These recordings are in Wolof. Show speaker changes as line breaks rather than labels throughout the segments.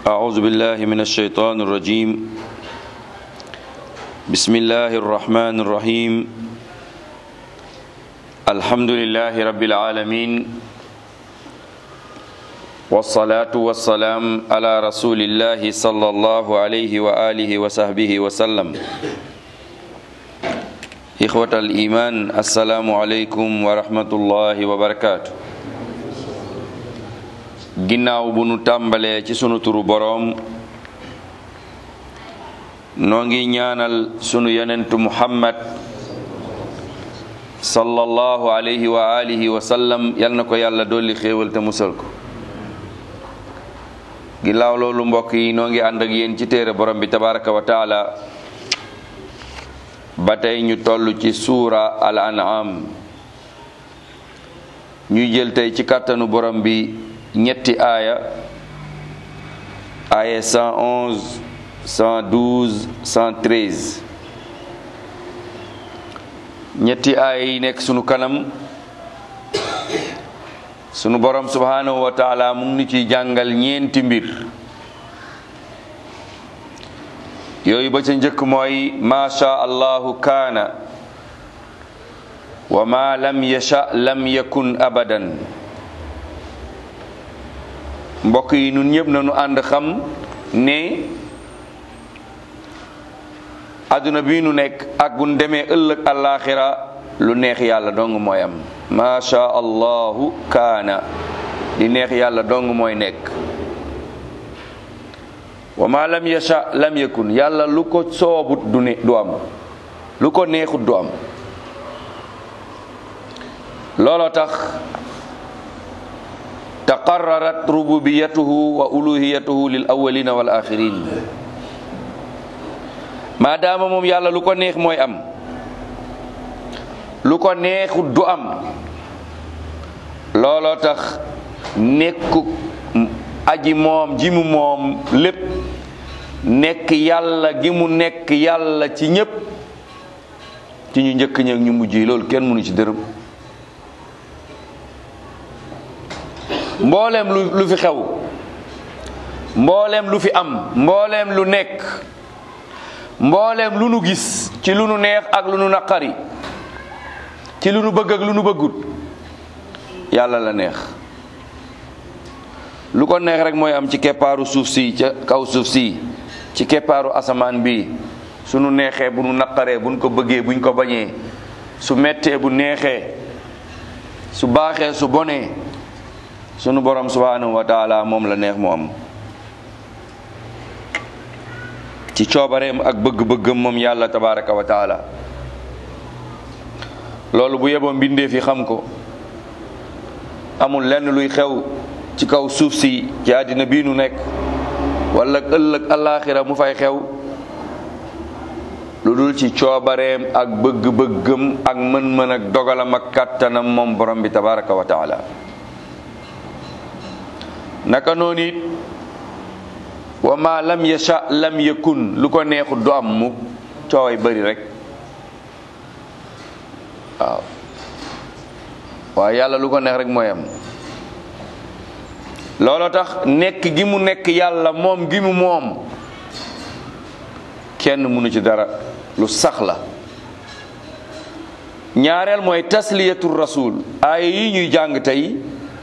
أعوذ بالله من الشيطان الرجيم بسم الله الرحمن الرحيم الحمد لله رب العالمين والصلاة والسلام على رسول الله صلى الله عليه وآله وصحبه وسلم إخوة الإيمان السلام عليكم ورحمة الله وبركاته ginnaaw bu nu tàmbalee ci sunu turu boroom noo ngi ñaanal sunu yonentu muhammad sallallahu alayhi wa alihi wa sallam yal na ko yàlla dolli xéewal te musal ko ginnaaw loolu mbokk yi noo ngi ànd ak yéen ci téere borom bi tabaraka wa taala ba tey ñu toll ci suura al an'am ñuy jël tey ci kàttanu borom bi ñetti aaya aaya 111 112 113 ñetti aaya yi nekk sunu kanam sunu borom subhanahu wa taala mu ngi ciy jàngal ñeenti mbir yooyu ba ca njëkk mooy ma sha allahu kaana wa ma lam yasha lam yakun abadan mbokk yi nun ñëpp nañu ànd xam ne àdduna bi nu nekk ak bu nu demee ëllëg àllaaxira lu neex yàlla dong mooy am macha allahu kaana li neex yàlla dong mooy nekk wa ma lam yasha lam yakun yàlla lu ko soobut du ne du am lu ko neexut du am looloo tax taqarrarat rububiyatuhu wa uluhiyatuhu lil awwalina wal axirin maadaama moom yàlla lu ko neex mooy am lu ko neexut du am looloo tax nekku aji moom ji mu moom lépp nekk yàlla gi mu nekk yàlla ci ñépp ci ñu njëkk ñëw ñu mujj yi loolu kenn mënu ci dërëm mbooleem lu lu fi xew mbooleem lu fi am mbooleem lu nekk mbooleem lu nu gis ci lu nu neex ak lu nu naqari ci lu nu bëgg ak lu nu bëggut yàlla la neex lu ko neex rek mooy am ci keppaaru suuf si ca kaw suuf si ci keppaaru asamaan bi su nu neexee bu nu naqaree buñ ko bëggee buñ ko bañee su mettee bu neexee su baaxee su bonee sunu borom subhanahu wa taala moom la neex mu am ci coobareem ak bëgg-bëggam moom yàlla tabaraka wa taala loolu bu yeboo mbindeef yi xam ko amul lenn luy xew ci kaw suuf si ci àddina bii nu nekk wala ëllëg alaaxira mu fay xew lu dul ci coobareem ak bëgg-bëggam ak mën-mën ak dogalam ak kàttanam moom borom bi tabaraka wa taala naka noonu it wa ma lam yasha lam yakun lu ko neexut du am mu cooway bëri rek waaw waaye yàlla lu ko neex rek mooy am looloo tax nekk gi mu nekk yàlla moom gi mu moom kenn mënu ci dara lu sax la ñaareel mooy tasliyatu rasul aaya yi ñuy jàng tey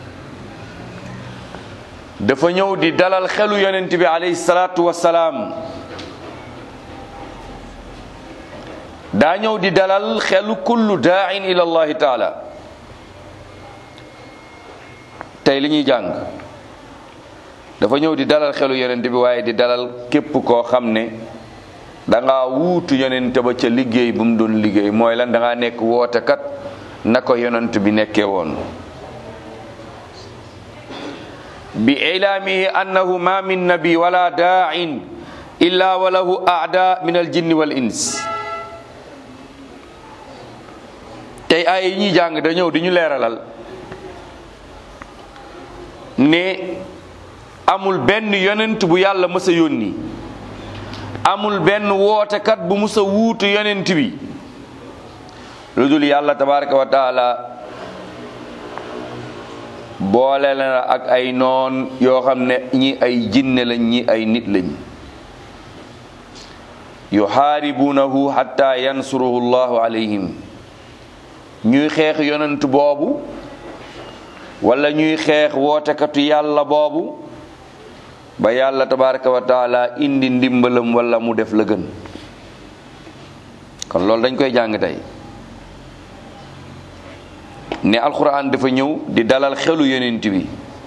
dafa ñëw di dalal xelu yonent bi alayhi salaatu wassalaam daa ñëw di dalal xelu kullu daain ila allahi taala tey li ñuy jàng dafa ñëw di dalal xelu yonent bi waaye di dalal képp koo xam ne danga wuutu yonent ba ca liggéey bu mu doon liggéey mooy lan danga nekk wootekat na ko yonent bi nekkee woon bi ilaamihi annahu ma min nabi wala daain illa wa lahu aada min aljinni wal ins tey ay yi ñuy jàng da ñëw di ñu leeralal ne amul benn yonent bu yàlla mës a yónni amul benn wootekat bu mës a wuutu yonent bi lu dul yàlla tabaraka wa taala boole la ak ay noon yoo xam ne ñi ay jinne lañ ñi ay nit lañ yuxaaribuunahu xatta yansuruhu llahu alayhim ñuy xeex yonent boobu wala ñuy xeex wootekatu yàlla boobu ba yàlla tabaraka wa taala indi ndimbalam wala mu def la gën kon loolu dañ koy jàng tey ne alquran dafa ñëw di dalal xelu yonent bi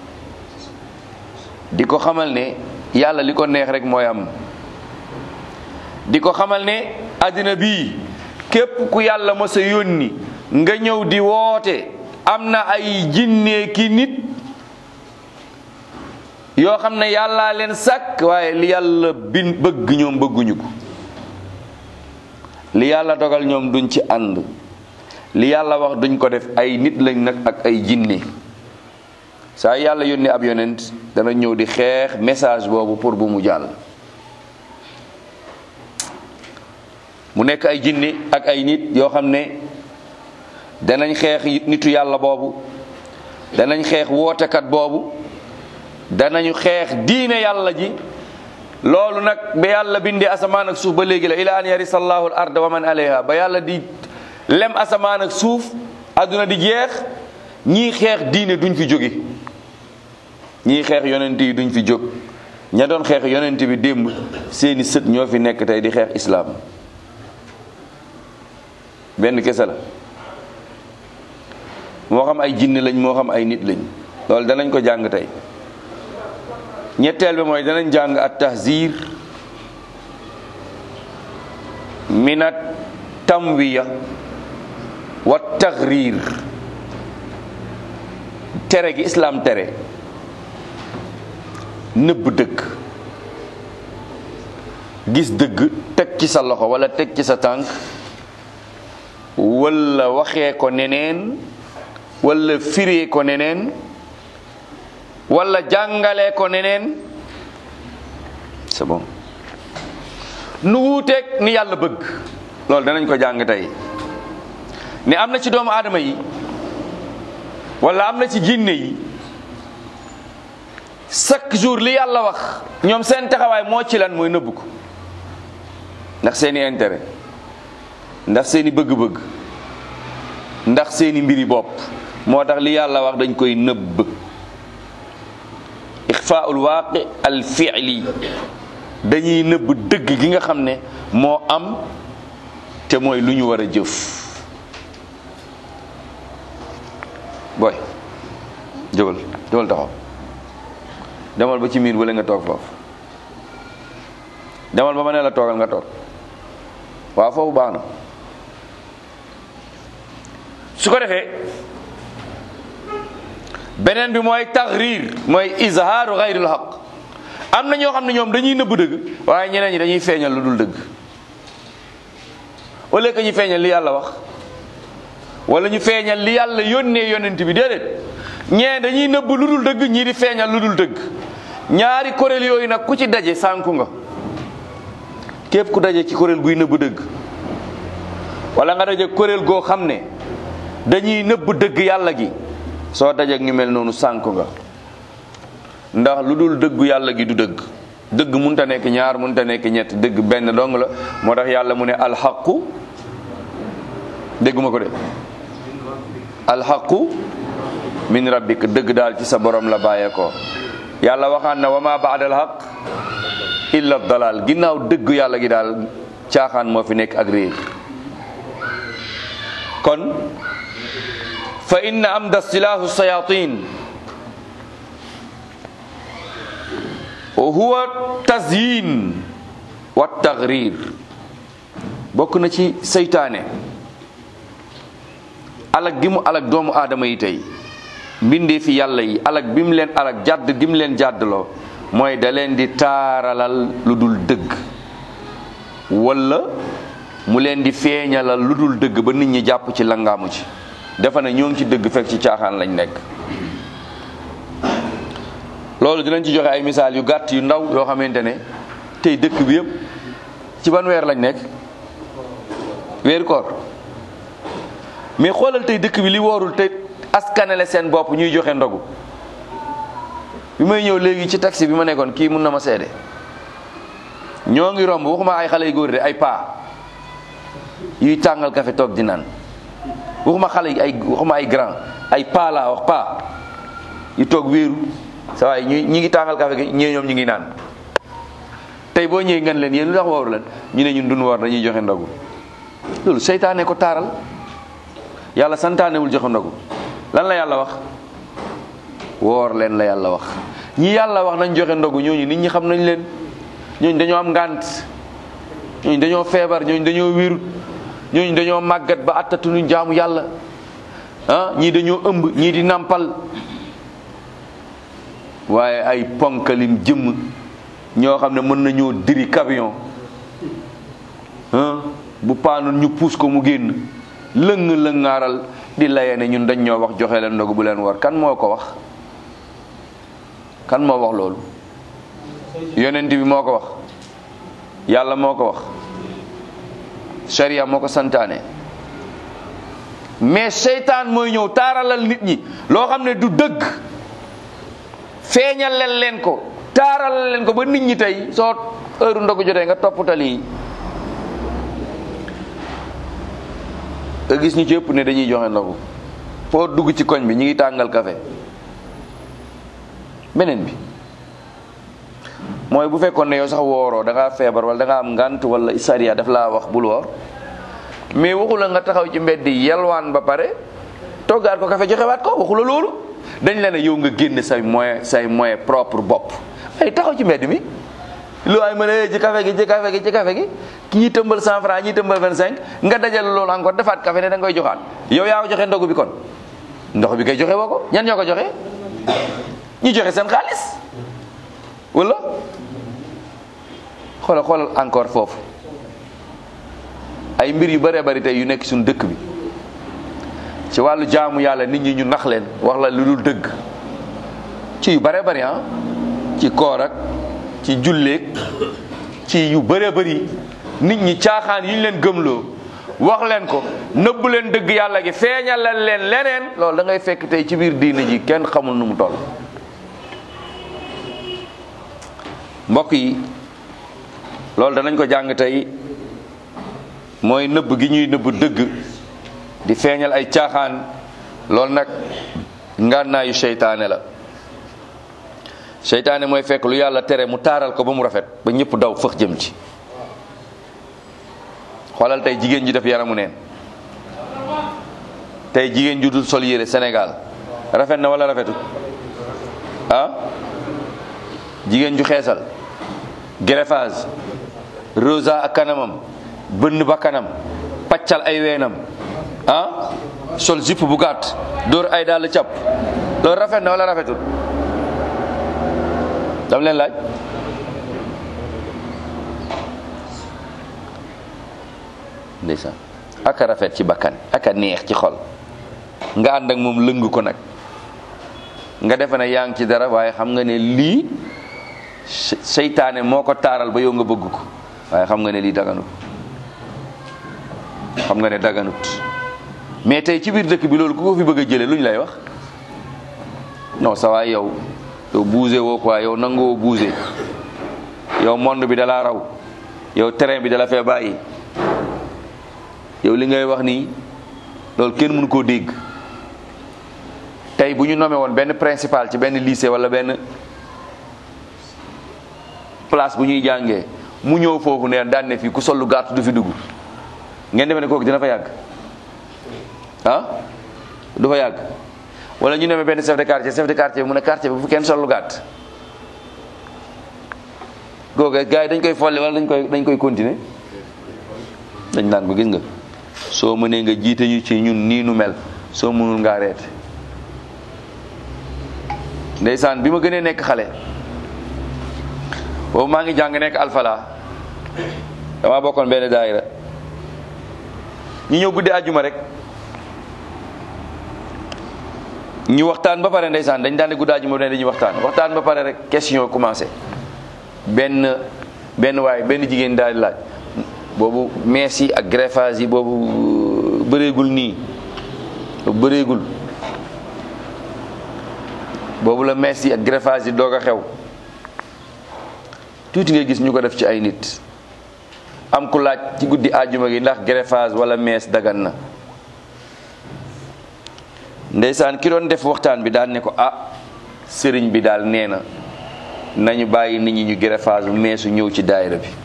di ko xamal ne yàlla li ko neex rek mooy am di ko xamal ne àddina bii képp ku yàlla mës a yónni nga ñëw di woote am na ay jinne ki nit yoo xam ne yàllaa leen sàkk waaye li yàlla bin bëgg ñoom bëgguñu ko li yàlla dogal ñoom duñ ci ànd li yàlla wax duñ ko def ay nit lañ nag ak ay jinne saa yàlla yónni ab yonent dana ñëw di xeex message boobu pour bu mu jàll mu nekk ay jinne ak ay nit yoo xam ne danañ xeex nitu yàlla boobu danañ xeex wootekat boobu danañu xeex diine yàlla ji loolu nag ba yàlla bindee asamaan ak suuf ba léegi la ila an yarisa allahu al arda wa man alayha ba yàlla di lem asamaan ak suuf àdduna di jeex ñii xeex diine duñ fi jóge ñii xeex yonent yi duñ fi jóg ña doon xeex yonent bi démb seeni sët ñoo fi nekk tey di xeex islaam benn kese la moo xam ay jinne lañ moo xam ay nit lañ loolu danañ ko jàng tey ñetteel bi mooy danañ jàng at tahzir minat tamwiya wa taxriir tere gi islaam tere nëbb dëgg gis dëgg teg ci sa loxo wala teg ci sa tànk wala waxee ko neneen wala firee ko neneen wala jàngalee ko neneen c'est bon nu wuuteeg ni yàlla bëgg loolu danañ ko jàng tey ne am na ci doomu aadama yi wala am na ci jinne yi chaque jour li yàlla wax ñoom seen taxawaay moo ci lan mooy nëbb ko ndax seeni intérêt ndax seeni bëgg-bëgg ndax seeni mbiri bopp moo tax li yàlla wax dañ koy nëbb ixfaul waaqi al fi'li dañuy nëbb dëgg gi nga xam ne moo am te mooy lu ñu war a jëf booy jógal jógal taxaw demal ba ci miir wala nga toog foofu demal ba ma ne la toogal nga toog waaw foofu baax na su ko defee beneen bi mooy taxriir mooy izhaaru xayril xaq am na ñoo xam ne ñoom dañuy nëbb dëgg waaye ñeneen ñi dañuy feeñal lu dul dëgg au lieu que ñu feeñal li yàlla wax wala ñu feeñal li yàlla yónnee yonent bi déedéet ñee dañuy nëbb lu dul dëgg ñii di feeñal lu dul dëgg ñaari kuréel yooyu nag ku ci daje sànku nga képp ku daje ci kuréel guy nëbb dëgg wala nga daje kuréel goo xam ne dañuy nëbb dëgg yàlla gi soo dajeek ñu mel noonu sànku nga ndax lu dul dëggu yàlla gi du dëgg dëgg munta nekk ñaar munta nekk ñett dëgg benn dong la moo tax yàlla mu ne alxaqu dégguma ko de alxaqu min rabbik dëgg daal ci sa borom la bàyyeekoo yàlla waxaan na wa ma baada alxaq illa dalal ginnaaw dëgg yàlla gi daal caaxaan moo fi nekk ak réer kon fa inna amda silaahu sayatin wa huwa tazyin wa taxrir bokk na ci seytaane alag gi mu alag doomu aadama yi tey mbindee fi yàlla yi alag bi mu leen alag jàdd gi mu leen jàddloo mooy da leen di taaralal lu dul dëgg wala mu leen di feeñalal lu dul dëgg ba nit ñi jàpp ci langaamu ci dafa ne ñoo ngi ci dëgg fekk ci caaxaan lañ nekk loolu dinañ ci joxe ay misaal yu gàtt yu ndaw yoo xamante ne tey dëkk bi yëpp ci ban weer lañ nekk weeru koor mais xoolal tey dëkk bi li woorul te askanale seen bopp ñuy joxe ndogu bi may ñëw léegi ci taxi bi ma nekkoon kii mun na ma seede ñoo ngi romb waxuma ay xale yu góor de ay paa yuy tàngal café toog di naan waxuma xale yi ay waxuma ay grand ay paa laa wax paa yu toog wéeru sa waay ñu ñi ngi tàngal café gi ñee ñoom ñu ngi naan tey boo ñëwee ngeen leen yéen lu tax wooru leen ñu ne ñun duñ woor dañuy joxe ndogu loolu seytaane ko taaral yàlla santaanewul joxe ndogu lan la yàlla wax woor leen la yàlla wax ñi yàlla wax nañ joxe ndogu ñooñu nit ñi xam nañ leen ñooñu dañoo am ngànt ñooñu dañoo feebar ñooñu dañoo wérut ñooñu dañoo màggat ba attatuñu jaamu yàlla ah ñii dañoo ëmb ñii di nàmpal waaye ay ponkalin jëmm ñoo xam ne mën nañoo diri camion ah bu paanoon ñu puus ko mu génn lëng lëngaaral di laye ne ñun dañ ñoo wax joxe leen ndogu bu leen war kan moo ko wax kan moo wax loolu yonent bi moo ko wax yàlla moo ko wax sharia moo ko santaane mais seytaan mooy ñëw taaralal nit ñi loo xam ne du dëgg feeñal leen leen ko taaralal leen ko ba nit ñi tey soo heure ndogu jotee nga toppatali yi nga gis ñu ci ëpp ne dañuy joxe ndogu foo dugg ci koñ bi ñu ngi tàngal café beneen bi mooy bu fekkoon ne yow sax wooroo da ngaa feebar wala da ngaa am ngant wala sariya daf laa wax bul woor mais waxu la nga taxaw ci mbedd yi yelwaan ba pare toggaat ko café joxewaat ko waxu la loolu dañ la ne yow nga génne say moyen say moyen propre bopp ay taxaw ci mbedd mi lu ay mën a ci café gi ci café gi ci café gi ñii tëmbal 100 francs ñii tëmbal 25 nga dajal loolu encore defaat café ne da nga koy joxaat yow yaa ko joxe ndogu bi kon ndox bi koy joxe woo ko ñan ñoo ko joxe ñi joxe seen xaalis wala xoolal xoolal encore foofu ay mbir yu bëree bëri tey yu nekk suñu dëkk bi ci wàllu jaamu yàlla nit ñi ñu nax leen wax la lu dul dëgg ci yu bëree bëri ah ci koor ak ci julleeg ci yu bëree bëri nit ñi caaxaan yi ñu leen gëmloo wax leen ko nëbb leen dëgg yàlla gi feeñalal leen leneen loolu da ngay fekk tey ci biir diina ji kenn xamul nu mu toll mbokk yi loolu danañ ko jàng tey mooy nëbb gi ñuy nëbb dëgg di feeñal ay caaxaan loolu nag ngànnaayu seytaane la seytaane mooy fekk lu yàlla tere mu taaral ko ba mu rafet ba ñëpp daw fëx jëm ci xoolal tey jigéen ji def yaramu neen tey jigéen ju dul sol yére Sénégal rafet na wala rafetut ah jigéen ju xeesal greffage rosa ak kanamam bënn ba kanam paccal ay weenam ah sol zipp bu gàtt dóor ay dàll cap loolu rafet na wala rafetut dam leen laaj ndeysaan aka rafet ci bakkan aka neex ci xol nga ànd ak moom lëng ko nag nga defe ne yaa ngi ci dara waaye xam nga ne lii seytaane moo ko taaral ba yow nga bëgg ko waaye xam nga ne lii daganut xam nga ne daganut mais tey ci biir dëkk bi loolu ku ko fi bëgg a jëlee lu ñu lay wax non ça va yow yow bougé woo quoi yow nangoo bougé yow monde bi dalaa raw yow terrain bi dala fee bàyyi yow li ngay wax nii loolu kenn mënu koo dégg tey bu ñu nommé woon benn principal ci benn lycée wala benn place bu ñuy jàngee mu ñëw foofu ne daan ne fii ku sollu gàtt du fi dugg ngeen defe ne kooku dina fa yàgg ah du fa yàgg wala ñu nommé benn chef de quartier chef de quartier mu ne quartier bi bu kenn sollu gàtt googu gars yi dañ koy folli wala dañ koy dañ koy continuer dañ naan ko gis nga soo mënee nga jiite ñu ci ñun nii nu mel soo mënul ngaa reete ndeysaan bi ma gënee nekk xale boobu maa ngi jàng nekk alfala dama bokkoon benn daayira ñu ñëw guddi àjjuma rek ñu waxtaan ba pare ndeysaan dañ daan ne guddi àjjuma ne dañuy waxtaan waxtaan ba pare rek question commencé benn benn waay benn jigéen daal di laaj boobu mees yi ak greffage yi boobu bëreegul nii bëreegul boobu la mees yi ak greffage yi doog a xew tuuti nga gis ñu ko def ci ay nit am ku laaj ci guddi àjjuma gi ndax greffage wala mees dagan na ndeysaan ki doon def waxtaan bi daal ne ko ah sëriñ bi daal nee na nañu bàyyi nit ñi ñu greffage bu meesu ñëw ci daayira bi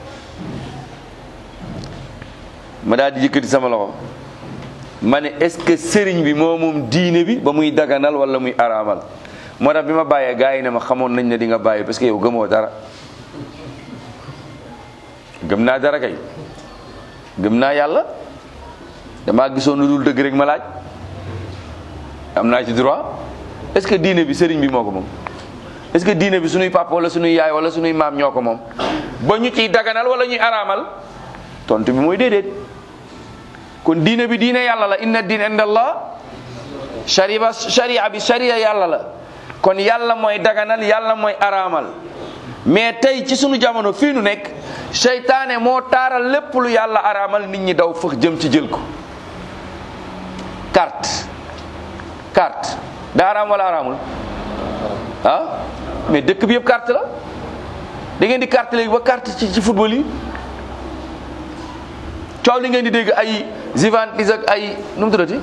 ma daal di yëkkati sama loxo ma ne est-ce que sëriñ bi moo moom diine bi ba muy daganal wala muy araamal moo tax bi ma bàyyee gars yi ne ma xamoon nañ ne di nga bàyyi parce que yow gëmoo dara gëm naa dara kay gëm naa yàlla damaa gisoon lu dul dëgg rek ma laaj am naa ci droit est-ce que diine bi sëriñ bi moo ko moom est-ce que diine bi suñuy papa wala suñuy yaay wala suñuy maam ñoo ko moom ba ñu ciy daganal wala ñuy araamal tontu bi mooy déedéet kon diine bi diine yàlla la inna diin inda allah sharia sharia bi sharia yàlla la kon yàlla mooy daganal yàlla mooy araamal mais tey ci sunu jamono fii nu nekk seytaane moo taaral lépp lu yàlla araamal nit ñi daw fëx jëm ci jël ko carte carte daa araam wala araamul ah mais dëkk bi yëpp carte la da ngeen di carte léegi ba carte ci ci football yi coow li ngeen di dégg ay Juventus ak ay nu mu tuddati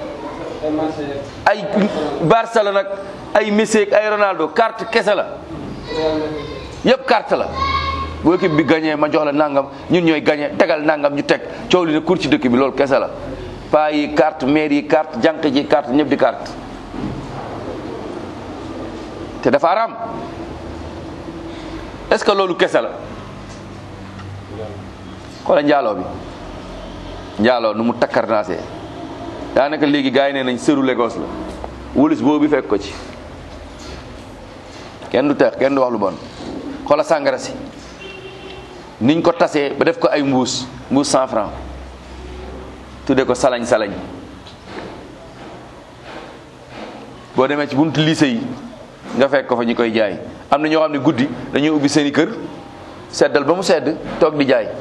ay Barcelone ak ay Messi ak ay Ronaldo carte kese la yëpp carte la bu équipe bi gagné ma jox la nangam ñun ñooy gagné tegal nangam ñu teg coow li ne kur ci dëkk bi loolu kese la paa yi carte maire yi carte jànq ji carte ñëpp di carte te dafa araam est-ce que loolu kese la xoola njaaloo bi njaaloo nu mu takkarnaasee daanaka léegi gars yi nee nañ sëru Lagos la wulis boobu fekk ko ci kenn du teex kenn du wax lu bon xoola sàngara si niñ ko tasee ba def ko ay mbuus mbuus cent franc tudde ko salañ salañ boo demee ci buntu lycée yi nga fekk ko fa ñu koy jaay am na ñoo xam ne guddi dañuy ubbi seen i kër seddal ba mu sedd toog di jaay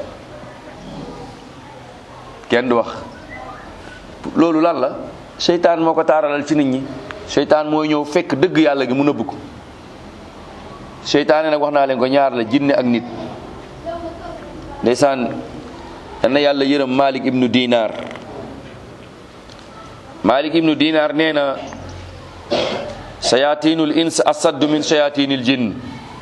kenn du wax loolu lan la seytaan moo ko taaralal ci nit ñi seytaan mooy ñëw fekk dëgg yàlla gi mu nëbb ko seytaane nag wax naa leen ko ñaar la jinne ak nit ndeysaan na yàlla yërëm malik ibnu dinar malik ibnu dinar nee na shayatinul ins asaddu min shayatinil jinn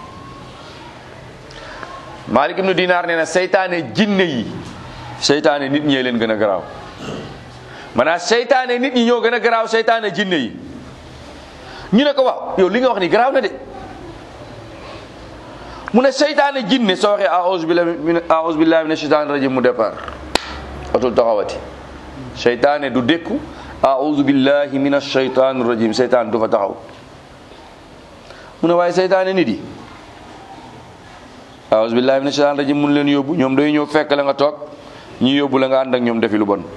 malik ibnu dinar nee na seytaane jinne yi seytaane nit ñee leen gën a garaaw maanaam seytaane nit ñi ñoo gën a garaaw seytaane jinne yi ñu ne ko waaw yow li nga wax ni garaaw na de mu ne seytaane jinne soo waxee aouzu billahi min aouzu billahi min shaytaani rajim mu départ otul taxawati seytaane du dékku aouzu billahi min shaytaani rajim seytaane du fa taxaw mu ne waaye seytaane nit yi aouzu billahi min shaytaani rajim mun leen yóbbu ñoom day ñëw fekk la nga toog ñu yóbbu la nga ànd ak ñoom defi lu bon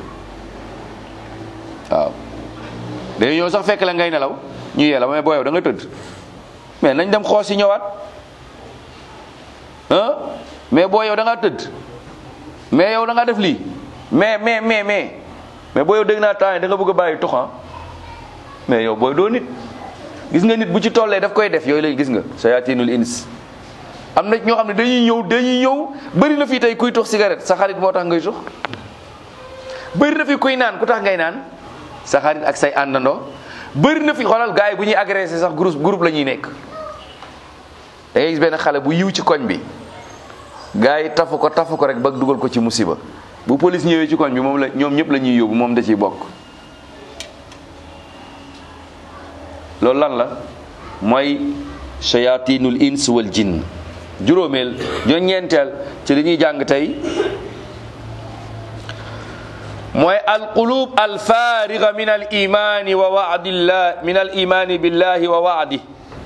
waaw day ñëw sax fekk la ngay nelaw ñu yee la mais boo yow da nga tëdd mais nañ dem xoos si ñëwaat ah mais boo yow da ngaa tëdd mais yow da ngaa def lii mais mais mais mais mais boo yow dégg naa temps da nga bëgg a bàyyi toxan mais yow booy doo nit gis nga nit bu ci tollee daf koy def yooyu lay gis nga sayatinul ins am na ñoo xam ne dañuy ñëw dañuy ñëw bëri na fii tey kuy tux cigarette sa xarit moo tax ngay tux bëri na fi kuy naan ku tax ngay naan sa xarit ak say àndandoo bëri na fi xoolal gars yi bu ñuy agressé sax groupe groupe la ñuy nekk da ngay gis benn xale bu yiw ci koñ bi gars yi tafu ko tafu ko rek ba dugal ko ci musiba bu police ñëwee ci koñ bi moom la ñoom ñëpp la ñuy yóbbu moom da ciy bokk loolu lan la mooy shayatinul ins wal jinn juróomeel ñoo ñeenteel ci li ñuy jàng tey mooy alqulub alfariga min al imani wa waadillah min al imani billahi wa waadi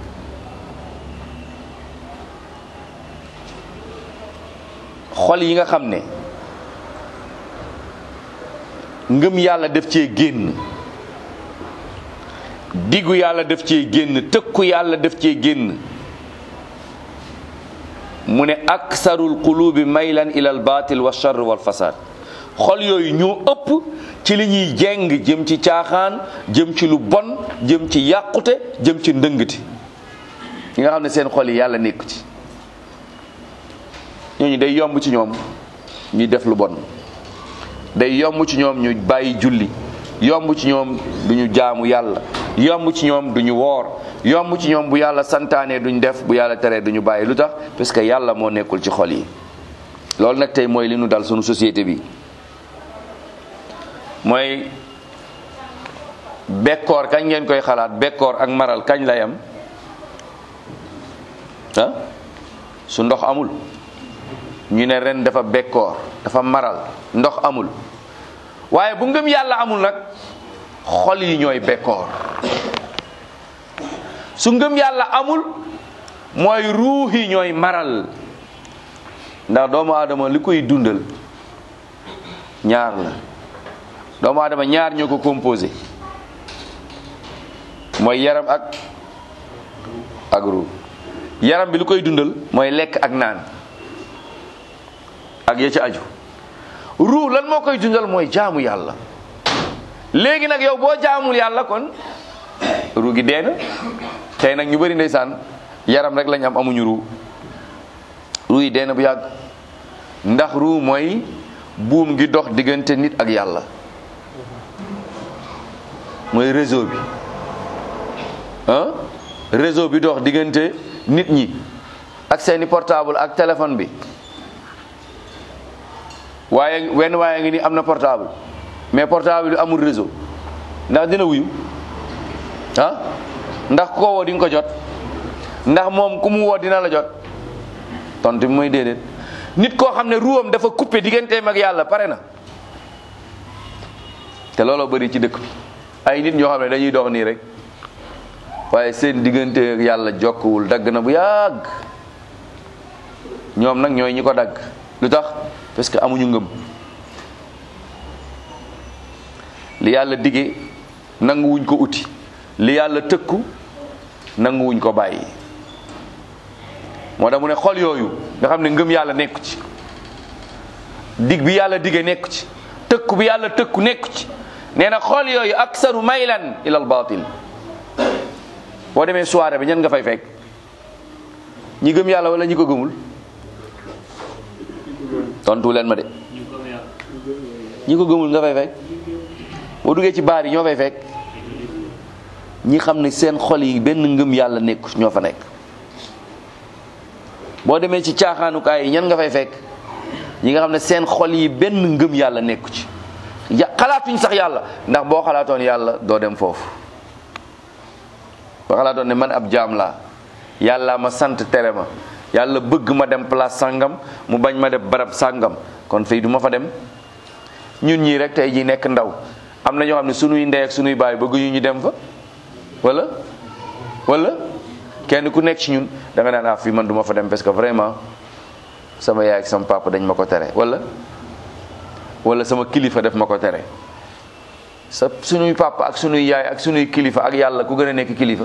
xol yi nga xam ne ngëm yàlla def cee génn diggu yàlla def cee génn tëkku yàlla def cee génn mu ne aksarul qulubi maylan ila al batil wa charr wal fasad xol yooyu ñoo ëpp ci li ñuy jeng jëm ci caaxaan jëm ci lu bon jëm ci yàqute jëm ci ndëngati ñi nga xam ne seen xol yi yàlla nekk ci ñooñu day yomb ci ñoom ñuy def lu bon day yomb ci ñoom ñu bàyyi julli yomb ci ñoom duñu jaamu yàlla yomb ci ñoom duñu woor yomb ci ñoom bu yàlla santaane duñ def bu yàlla teree duñu bàyyi lu tax parce que yàlla moo nekkul ci xol yi loolu nag tey mooy li nu dal sunu société bi mooy bekkoor kañ ngeen koy xalaat bekkoor ak maral kañ lay am ah su ndox amul ñu ne ren dafa bekkoor dafa maral ndox amul waaye bu ngëm yàlla amul nag xol yi ñooy bekkoor su ngëm yàlla amul mooy ruux yi ñooy maral ndax doomu aadama li koy dundal ñaar la doomu aadama ñaar ñoo ko composé mooy yaram ak ak ruux yaram bi lu koy dundal mooy lekk ak naan ak ya ci aju ruux lan moo koy dundal mooy jaamu yàlla léegi nag yow boo jaamul yàlla kon ruux gi dee na tey nag ñu bëri ndeysaan yaram rek lañ am amuñu ruux ruux yi dee na bu yàgg ndax ruux mooy buum gi dox diggante nit ak yàlla mooy réseau bi ah réseau bi dox diggante nit ñi ak seeni portable ak téléphone bi waaye wenn waaye ngi ni am na portable mais portable bi amul réseau ndax dina wuyu ah ndax ku ko woo di nga ko jot ndax moom ku mu woo dina la jot tontu bi mooy déedéet nit koo xam ne ruwam dafa coupé digganteem ak yàlla pare na te looloo bëri ci dëkk bi ay nit ñoo xam ne dañuy dox nii rek waaye seen diggante ak yàlla jokkuwul dagg na bu yàgg ñoom nag ñooy ñi ko dagg lu tax parce que amuñu ngëm li yàlla dige nanguwuñ ko uti li yàlla tëkku nanguwuñ ko bàyyi moo tax mu ne xol yooyu nga xam ne ngëm yàlla nekku ci dig bi yàlla dige nekku ci tëkku bi yàlla tëkku nekku ci nee na xol yooyu aksaru maylan ilal batil boo demee soirée bi ñan nga fay fekk ñi gëm yàlla wala ñi ko gëmul tontu leen ma de ñi ko gëmul nga fay fekk boo duggee ci baar yi ñoo fay fekk ñi xam ne seen xol yi benn ngëm yàlla nekku ñoo fa nekk boo demee ci caaxaanukaay yi ñan nga fay fekk ñi nga xam ne seen xol yi benn ngëm yàlla nekku ci ya xalaatuñ sax yàlla ndax boo xalaatoon yàlla doo dem foofu boo xalaatoon ne man ab jaam laa yàlla ma sant tere ma yàlla bëgg ma dem place sàngam mu bañ ma def barab sàngam kon fii du ma fa dem ñun ñii rek tey ji nekk ndaw am na ñoo xam ne sunuy ndey ak sunuy baay bëgguñu ñu dem fa wala wala kenn ku nekk ci ñun da nga naan ah fii man du ma fa dem parce que vraiment sama yaay ak sama papa dañ ma ko tere wala wala sama kilifa def ma ko tere sa sunuy papa ak sunuy yaay ak sunuy kilifa ak yàlla ku gën a nekk kilifa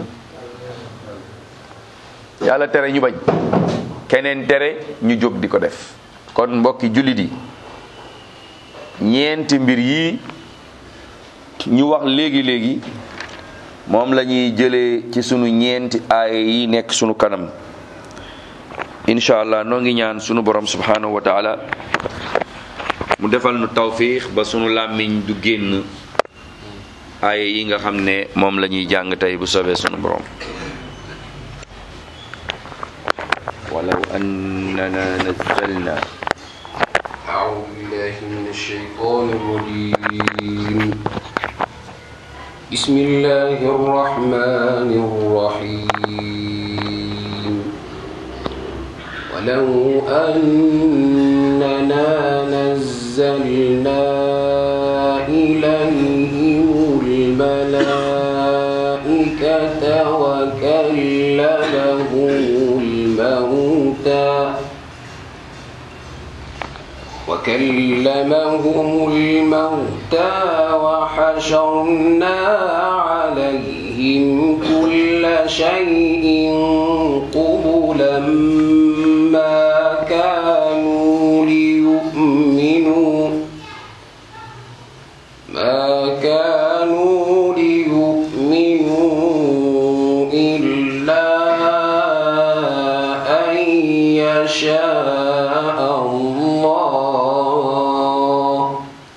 yàlla tere ñu bañ keneen tere ñu jóg di ko def kon mbokki jullit yi ñeenti mbir yi ñu wax léegi léegi moom la ñuy jëlee ci sunu ñeenti aaya yi nekk sunu kanam incha allah noo ngi ñaan sunu borom subhanahu wa taala mu defal nu tawfiix ba sunu làmmiñ du génn aaya yi nga xam ne moom la ñuy jàng tey bu soobee sunu borom walaw annana nazzalna
أعوذ بالله من الشيطان الرجيم بسم الله الرحمن الرحيم ولو أننا نزلنا إليهم الملائكة وكلمهم الموتى وكلمهم الموتى وحشرنا عليهم كل شيء قبلا ما كانوا ليؤمنوا الله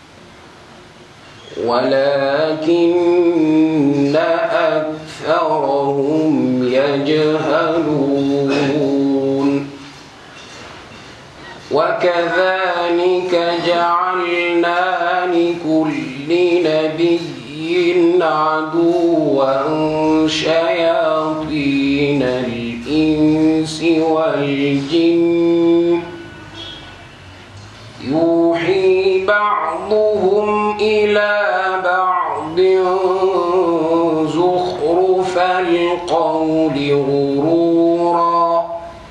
ولكن أكثرهم يجهلون وكذلك جعلنا لكل نبي عدوا شياطين الإنس والجن يوحي بعضهم إلى بعض زخرف القول غرورا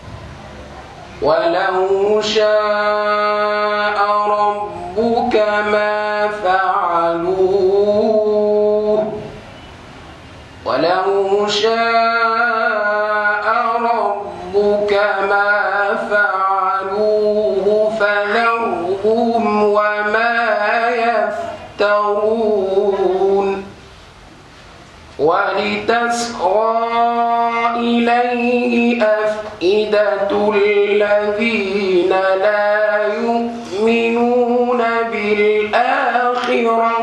ولو شاء ربك ما فعلوه ولو شاء ربك ما فعلوه فذرهم وما يفترون ولتصغى إليه أفئدة الذين لا يؤمنون بالآخرة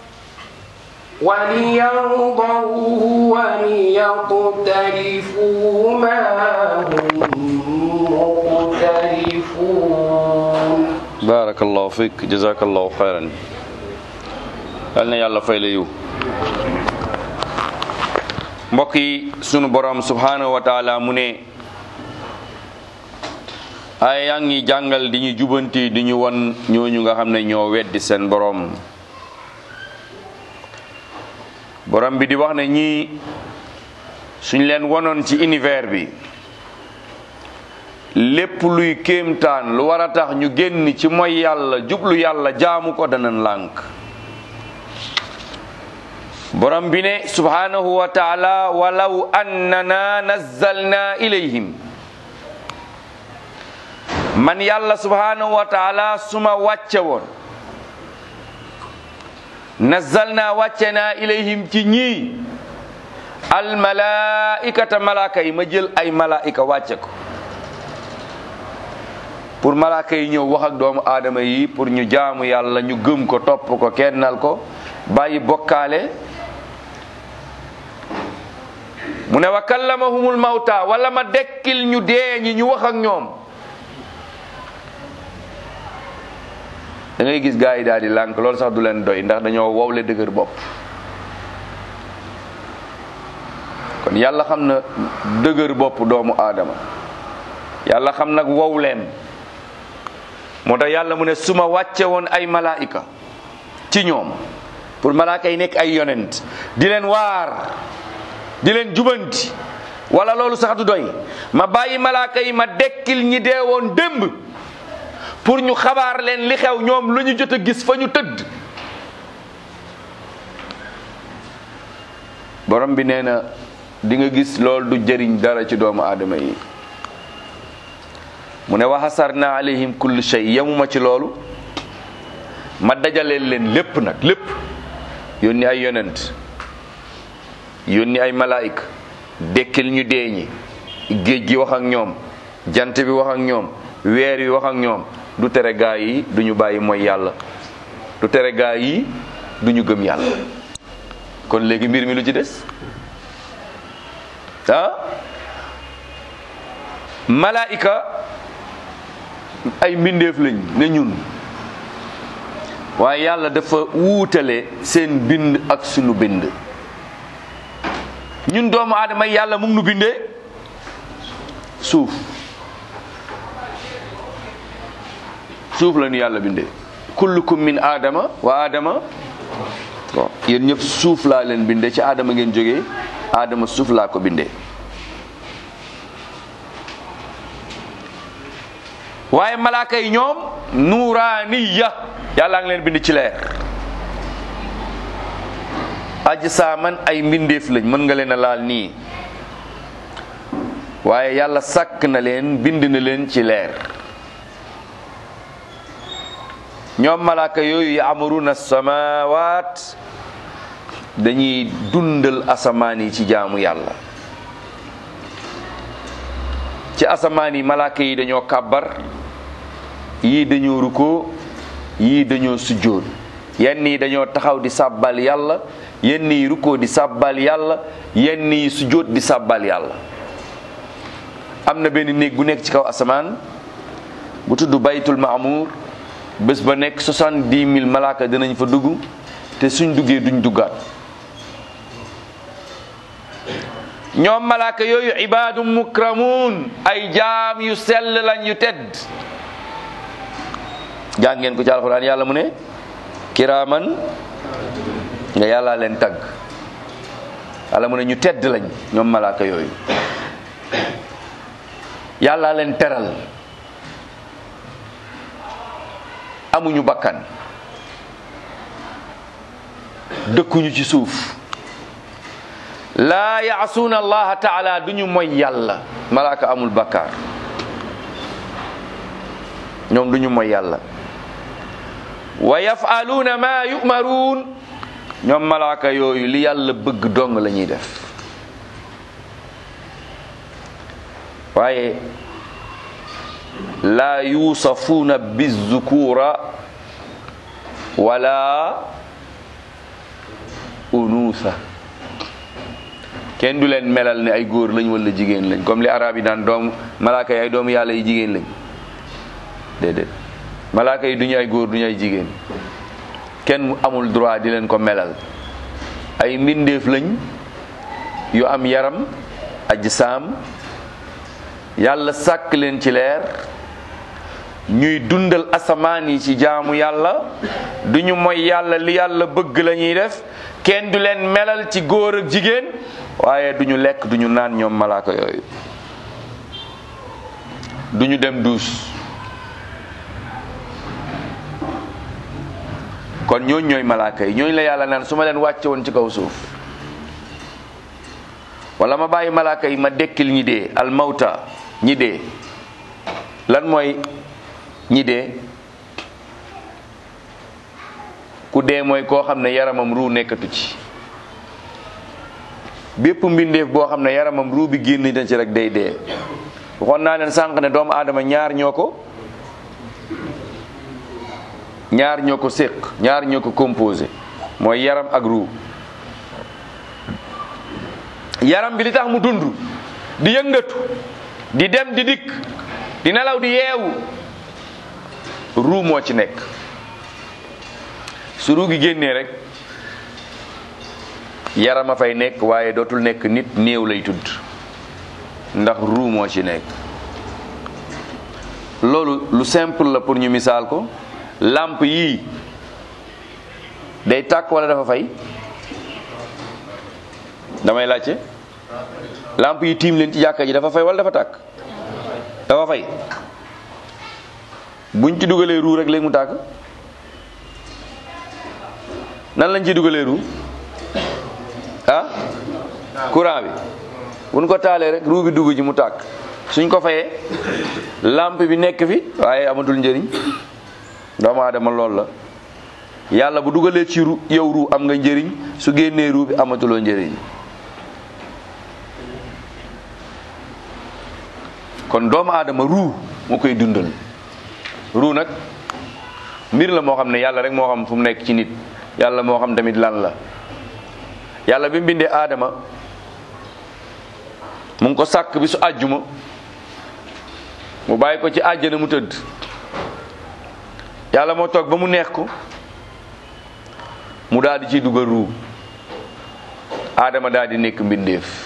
وليرضوه وليقترفوا ما هم مقترفون
barakallahu fik jazakallahu xayran yal na yàlla fay la yiw mbokk yi sunu borom subhanahu wa taala mu ne ay yaa ngi jàngal di ñu jubanti di ñu won ñooñu nga xam ne ñoo weddi seen borom borom bi di wax ne ñii suñ leen wonoon ci univers bi lépp luy kéemtaan lu war a tax ñu génn ci mooy yàlla jublu yàlla jaamu ko danan lànk borom bi ne subhanahu wa taala walaw annana nazzalna ilayhim man yàlla subhanahu wa taala suma wàcce woon nazzalna wàcce naa ilayhim ci ñii almalaikata malaaka yi ma jël ay malaika wàcce ko pour malaaka yi ñëw wax ak doomu aadama yi pour ñu jaamu yàlla ñu gëm ko topp ko kennal ko bàyyi bokkaale mu ne wa kallamahumul mawta wala ma dekkil ñu dee ñi ñu wax ak ñoom da ngay gis gaa yi daal di lànk loolu sax du leen doy ndax dañoo wowle dëgër bopp kon yàlla xam na dëgër bopp doomu aadama yàlla xam nag wowleem moo tax yàlla mu ne su ma wàcce woon ay malaika ci ñoom pour malaaka yi nekk ay yonent di leen waar di leen jubanti wala loolu sax du doy ma bàyyi malaaka yi ma dekkil ñi dee woon démb pour ñu xabaar leen li xew ñoom lu ñu jot a gis fa ñu tëdd borom bi nee na di nga gis loolu du jëriñ dara ci doomu aadama yi mu ne wa hasarna alayhim kulli shay yemuma ci loolu ma dajaleel leen lépp nag lépp yónni ay yonent yónni ay malaayika dekkil ñu dee ñi géej gi wax ak ñoom jant bi wax ak ñoom weer yi wax ak ñoom du tere gaa yi du ñu bàyyi mooy yàlla du tere gaa yi du ñu gëm yàlla kon léegi mbir mi lu ci des ah malaayika ay mbindeef lañ ne ñun waaye yàlla dafa wuutale seen bind ak sunu bind ñun doomu aadama yàlla mu ngi nu bindee suuf suuf la ñu yàlla bindee kullukum min aadama wa aadama bon yéen ñëpp suuf laa leen bindee ci aadama ngeen jógee aadama suuf laa ko bindee waaye malaaka yi ñoom nuuraaniya yàlla ngi leen bind ci leer ajsaaman ay mbindeef lañ mën nga leen a laal nii waaye yàlla sàkk na leen bind na leen ci leer ñoom malaaka yooyu yaamuruna samawaat dañuy dundal asamaan yi ci jaamu yàlla ci asamaan yi malaaka yi dañoo kàbbar yii dañoo rukkoo yii dañoo sujjóot yenn yi dañoo taxaw di sàbbal yàlla yenn yi rukkoo di sàbbal yàlla yenn yi sujjóot di sàbbal yàlla am na benn néeg bu nekk ci kaw asamaan bu tudd baytul maamuur bés ba nekk soixante-dix mille malaaka dinañ fa dugg te suñ duggee duñ duggaat ñoom malaaka yooyu ibaadu mukramuun ay jaam yu sell lañ yu tedd jàng ngeen ko ci alxuraan yàlla mu ne kiraaman nga yàlla leen tagg yàlla mu ne ñu tedd lañ ñoom malaaka yooyu yàlla leen teral amuñu bakkan dëkkuñu ci suuf laa yaasuuna allaha taala duñu moy yàlla malaaka amul bakkaar ñoom duñu moy yàlla wa yafaluuna ma yumaruun ñoom malaaka yooyu li yàlla bëgg dong la ñuy def waaye laa yuusafuuna bizukura wala unuusa kenn du leen melal ne ay góor lañ wala jigéen lañ comme li arab yi daan doom malaaka yi ay doomu yàlla yi jigéen lañ déedéet malaaka yi duñu ay góor duñu ay jigéen kenn amul droit di leen ko melal ay mbindeef lañ yu am yaram ajsaam yàlla sàkk leen ci leer ñuy dundal asamaan yi ci jaamu yàlla duñu moy yàlla li yàlla bëgg la ñuy def kenn du leen melal ci góor ak jigéen waaye duñu lekk duñu naan ñoom malaaka yooyu duñu dem duus kon ñooñ ñooy malaaka yi ñooñ la yàlla naan su ma leen wàcce woon ci kaw suuf wala ma bàyyi malaaka yi ma dekkil ñi dee almawta ñi dee lan mooy ñi dee ku dee mooy koo xam ne yaramam ruu nekkatu ci bépp mbindeef boo xam ne yaramam ruu bi génn na ci rek day dee waxoon naa leen sànq ne doomu aadama ñaar ñoo ko ñaar ñoo ko séq ñaar ñoo ko composé mooy yaram ak ruu yaram bi li tax mu dund di yëngatu di dem di dikk di nelaw di yeewu ruu moo ci nekk su ruu gi génnee rek yaram a fay nekk waaye dootul nekk nit néew lay tudd ndax ruu moo ci nekk loolu lu simple la pour ñu misaal ko lamp yii day tàkk wala dafa fay damay laajte lamp yi tiim leen ci jàkka ji dafa fay wala dafa tàkk dafa fay buñ ci dugalee ruu rek léegi mu tàkk nan lañ ci dugalee ruu ah courant bi buñ ko taalee rek ruu bi dugg ji mu tàkk suñ ko fayee lampe bi nekk fi waaye amatul njëriñ doomu aadama lool la yàlla bu dugalee ci ru yow ruu am nga njëriñ su génnee ruu bi amatuloo njëriñ kon doomu aadama ruu moo koy dundal ruu nag mbir la moo xam ne yàlla rek moo xam fu mu nekk ci nit yàlla moo xam tamit lan la yàlla bi mu bindee aadama mu ngi ko sàkk bi su àjjuma mu bàyyi ko ci àjjana mu tëdd yàlla moo toog ba mu neex ko mu daal di ciy dugal ruu aadama daal di nekk mbindeef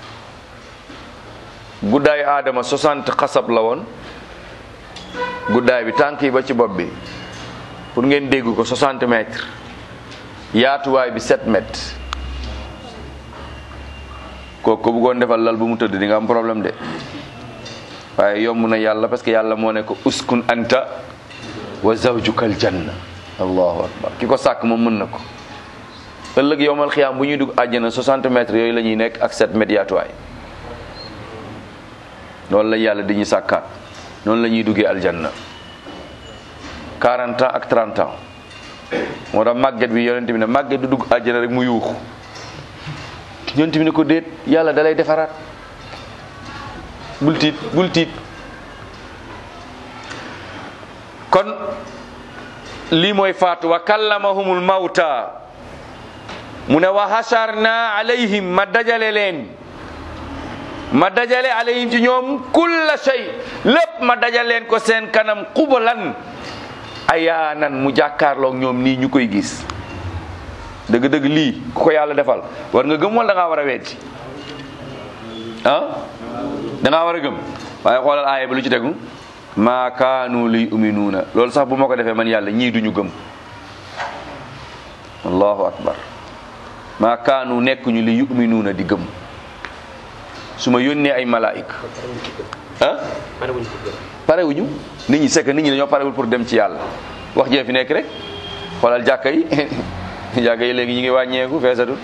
guddaayu aadama 60 xasab la woon guddaay bi tànk yi ba ci bopp bi pour ngeen dégg ko 60 mètres yaatuwaay bi 7 mètres kooku ko bëggoon defal lal bu mu tëdd di nga am problème de waaye yomb na yàlla parce que yàlla moo ne ko uskun anta wa zawjukal janna allahu akbar ki ko sàkk moom mën na ko ëllëg yowmal xiyaam bu ñuy dugg àjjana 60 mètres yooyu la ñuy nekk ak 7 mètres yaatuwaay loolu la yàlla di ñu sàkkaat noonu la ñuy duggee aljanna 40 ans ak 30 ans moo tax màgget bi yonent bi ne màgget du dugg àjjana rek mu yuuxu yonent bi ne ko déet yàlla dalay defaraat bul tiit bul tiit kon lii mooy faatu wa kallamahumul mawta mu ne wa hasharna alayhim ma dajale leen ma dajale alayhim ci ñoom kulla shay lépp ma dajale leen ko seen kanam xubalan ayaanan mu jàkkaarloog ñoom nii ñu koy gis dëgg-dëgg lii ku ko yàlla defal war nga gëm wala da ngaa war a weddi ah da ngaa war a gëm waaye xoolal aaya bi lu ci tegu maa kaanu li uminuuna loolu sax bu ma ko defee man yàlla ñii duñu gëm allahu akbar maa kaanu nekkuñu li yuminuuna di gëm su ma yónnee ay malaayika ah parewuñu nit ñi c'est que nit ñi dañoo parewul pour dem ci yàlla wax jee fi nekk rek xoolal jàkka yi jàkka yi léegi ñu ngi wàññeeku feesatul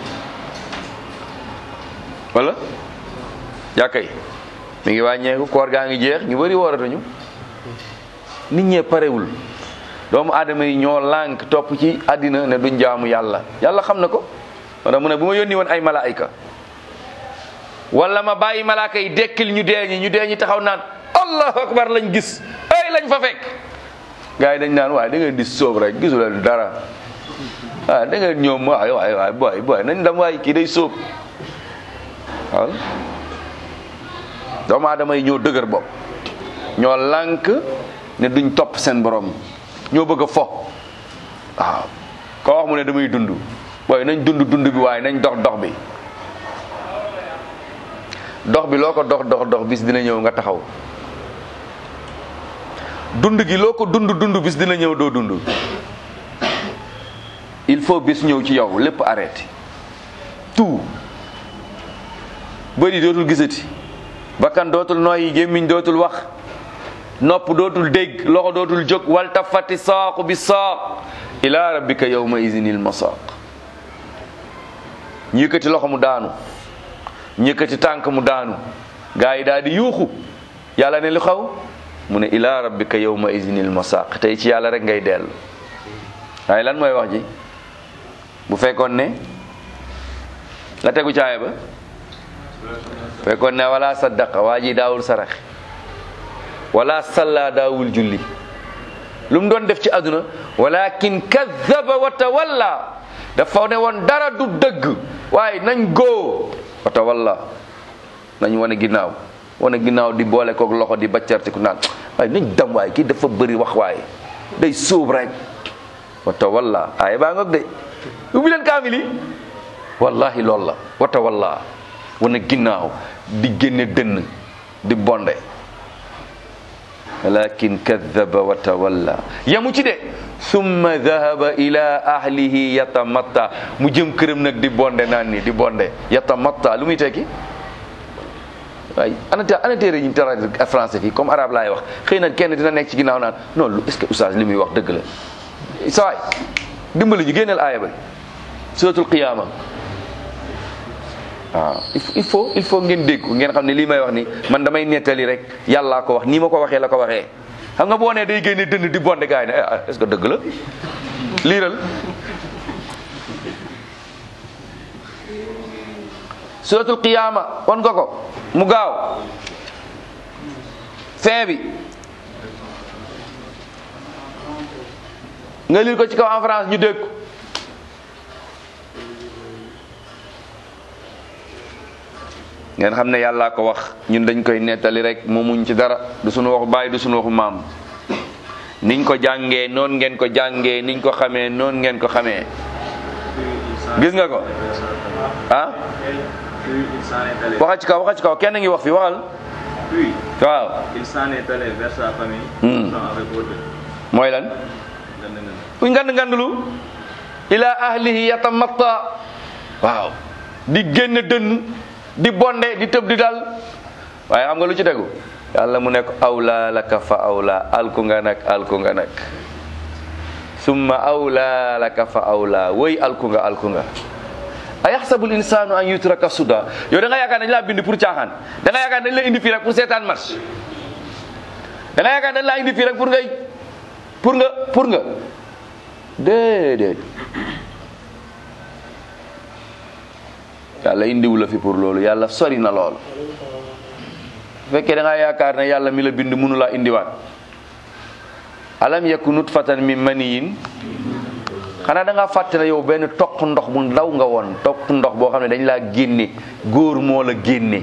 wala jàkka yi mi ngi wàññeeku koor gaa ngi jeex ñu bëri wooratuñu nit ñee parewul doomu aadama yi ñoo lànk topp ci àddina ne duñ jaamu yàlla yàlla xam na ko wala mu ne bu ma yónni woon ay malaayika wala ma bàyyi malaaka yi dekkil ñu dee ñi ñu dee ñi taxaw naan allahu akbar lañ gis ay lañ fa fekk gars yi dañ naan waaye da ngeen di sóob rek gisu leen dara waaw da ngeen ñoom waay waay waay boy boy nañ dem waay kii day sóob waaw doomu aadama yi ñoo dëgër bopp ñoo lànk ne duñ topp seen borom ñoo bëgg a fo waaw koo wax mu ne damay dund booy nañ dund dund bi waaye nañ dox dox bi dox bi loo ko dox dox dox bis dina ñëw nga taxaw dund gi loo ko dund dund bis dina ñëw doo dund il faut bis ñëw ci yow lépp arrêté tout bëri dootul gisati bakkan dootul nooyi gémmiñ dootul wax nopp dootul dégg loxo dootul jóg wal tafati saaqu bi saaq ila rabbika yawma izinil masaq ñu yëkkati loxo mu daanu ñu yëkkati tànk mu daanu gaa yi daal di yuuxu yàlla ne lu xaw mu ne ila rabbika yawma izinil masaq tey ci yàlla rek ngay dellu waaye lan mooy wax ji bu fekkoon ne la tegu caaya ba fekkoon ne wala saddaqa waa ji daawul sarax wala salla daawul julli lu mu doon def ci àdduna walakin kadaba wa tawalla dafa ne woon dara du dëgg waaye nañ góo wa tawalla nañ wane ginnaaw wane ginnaaw di boole koog loxo di baccartiku naan waaye nañ dam waaye kii dafa bëri wax waaye day suub rek wa tawalla aaya baa ngoog de ubbi leen kaamil yi wallahi loolu la wa tawalla wane ginnaaw di génne dënn di bonde walakin kadaba wa tawalla yamu ci de summa dahaba ila ahlihi yatamatta mu jëm këram nag di bonde naan ni di bonde yatamatta lu muy tekki waaye ana ana téere ñu tara français fii comme arabe laay wax xëy na kenn dina nekk ci ginnaaw naan non lu est-ce que oustaz li muy wax dëgg la sa waay dimbali ñu génneel aaya ba suratul qiyama waaw il faut il faut ngeen dégg ngeen xam ne lii may wax ni man damay nettali rek yàllaa ko wax nii ma ko waxee la ko waxee xam nga boo nee day génne dënn di bonde gars yi ne est-ce que dëgg la liiral suratul qiyaama won nga ko mu gaaw fin bi nga liir ko ci kaw en France ñu dégg ko ngeen xam ne yàllaa ko wax ñun dañ koy nettali rek moomuñ ci dara du suñu waxu baay du suñu waxu maam niñ ko jàngee noonu ngeen ko jàngee niñ ko xamee noonu ngeen ko xamee gis nga ko ah waxa ci kaw waxa ci kaw kenn ngi wax fi waxal
Puis,
waaw
il s'en est allé vers sa famille,
Hmm.
sans avec ordre.
mooy lan
Gën na
kuy ngand ngandlu ila ahlihi yatamatta waaw di génn dënn di bonde di tëb di dal waaye xam nga lu ci tegu yàlla mu nekk awla laka fa awla alku nga nag alku nga nag summa awla laka fa awla woy alku nga alku nga a yaxsabul insanu an yutraka suda yow da nga yaakaar dañ laa bind pour caaxaan da nga yaakaar dañ la indi fii rek pour seetaan match da nga yaakaar dañ laa indi fii rek pour ngay pour nga pour nga déedéet yàlla indiwu la fi pour loolu yàlla sori na lool bu fekkee da ngaa yaakaar ne yàlla mi la bind mënu laa indiwaat alam yaku nutfatan min maniyin xanaa da ngaa fàtte ne yow benn toq ndox bu ndaw nga woon toq ndox boo xam ne dañ laa génne góor moo la génne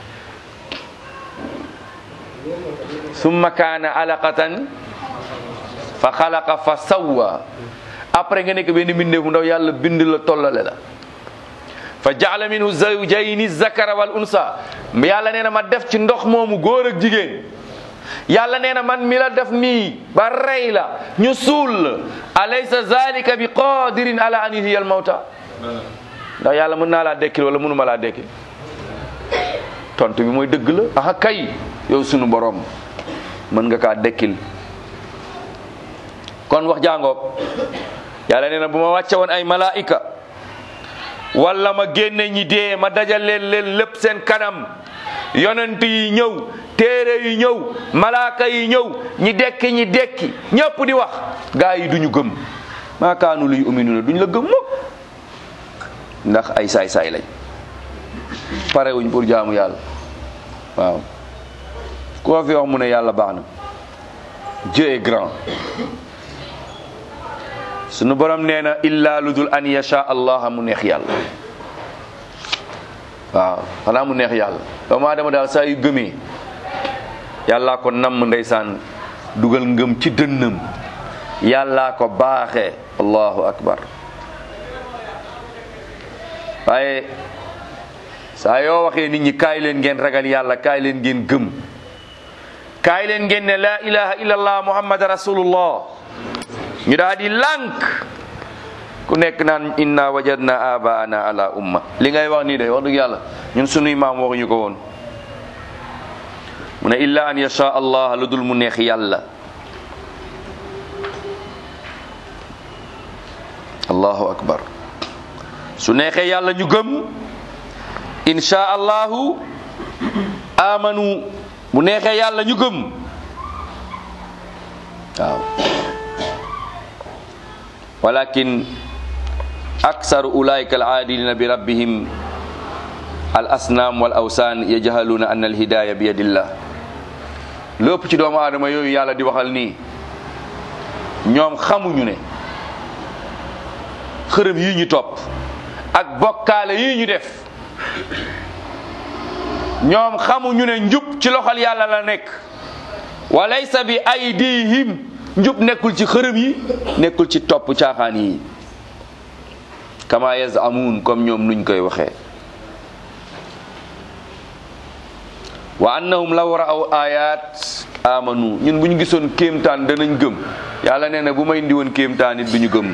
summa kaana alaqatan fa xalaqa fa sawwa après nga nekk benn mbindeef bu ndaw yàlla bind la tollale la fa jaala minhu zawjayni zakara wal unsa yàlla nee na ma def ci ndox moomu góor ak jigéen yàlla nee na man mi la def nii ba rey la ñu suul la alaysa zalika bi qadirin ala an yuhyiya al mawta ndax yàlla mën naa laa dekkil wala mënuma laa dekkil tontu bi mooy dëgg la aha kay yow sunu borom mën nga kaa dekkil kon wax jàngoog yàlla nee na bu ma wàcce woon ay malaika wala ma génne ñi dee ma dajal leen leen lépp seen kanam yonent yi ñëw téere yi ñëw malaaka yi ñëw ñi dekki ñi dekki ñëpp di wax gaa yi duñu gëm maa kaanu luy uminuna duñ la gëm mukk ndax ay saay-saay lañ parewuñ pour jaamu yàlla waaw koo fi wax mu ne yàlla baax na Dieu est grand sunu borom nee na illa lu dul an yasha allah mu neex yàlla waaw xanaa mu neex yàlla doomu aadama daal saa yu gëmee yàllaa ko namm ndeysaan dugal ngëm ci dënnam yàllaa ko baaxee allahu akbar waaye saa yoo waxee nit ñi kaay leen ngeen ragal yàlla kaay leen ngeen gëm kaay leen ngeen ne laa ilaha illallah muhammad rasulullah ñu daal di lànk ku nekk naan inna wajadna abaana ala umma li ngay wax nii de wax dëgg yàlla ñun sunuy maam waxuñu ko woon mu ne illa an yasha allah lu dul mu neex yàlla allahu akbar su neexee yàlla ñu gëm insha allahu amanu bu neexee yàlla ñu gëm waaw walakin aksaru ulaika alaadilina bi rabbihim al asnaam wal awsaan yajhaluuna anna al hidaya bi yadillah lépp ci doomu aadama yooyu yàlla di waxal nii ñoom xamuñu ne xërëm yi ñu topp ak bokkaale yi ñu def ñoom xamuñu ne njub ci loxol yàlla la nekk wa laysa bi aydihim njub nekkul ci xërëm yi nekkul ci topp caaxaan yi kama yazamuun comme ñoom nuñ koy waxee wa annahum law ra'aw ayat amanu ñun bu ñu gisoon kéemtaan danañ gëm yàlla nee na bu may indi woon kéemtaan it duñu gëm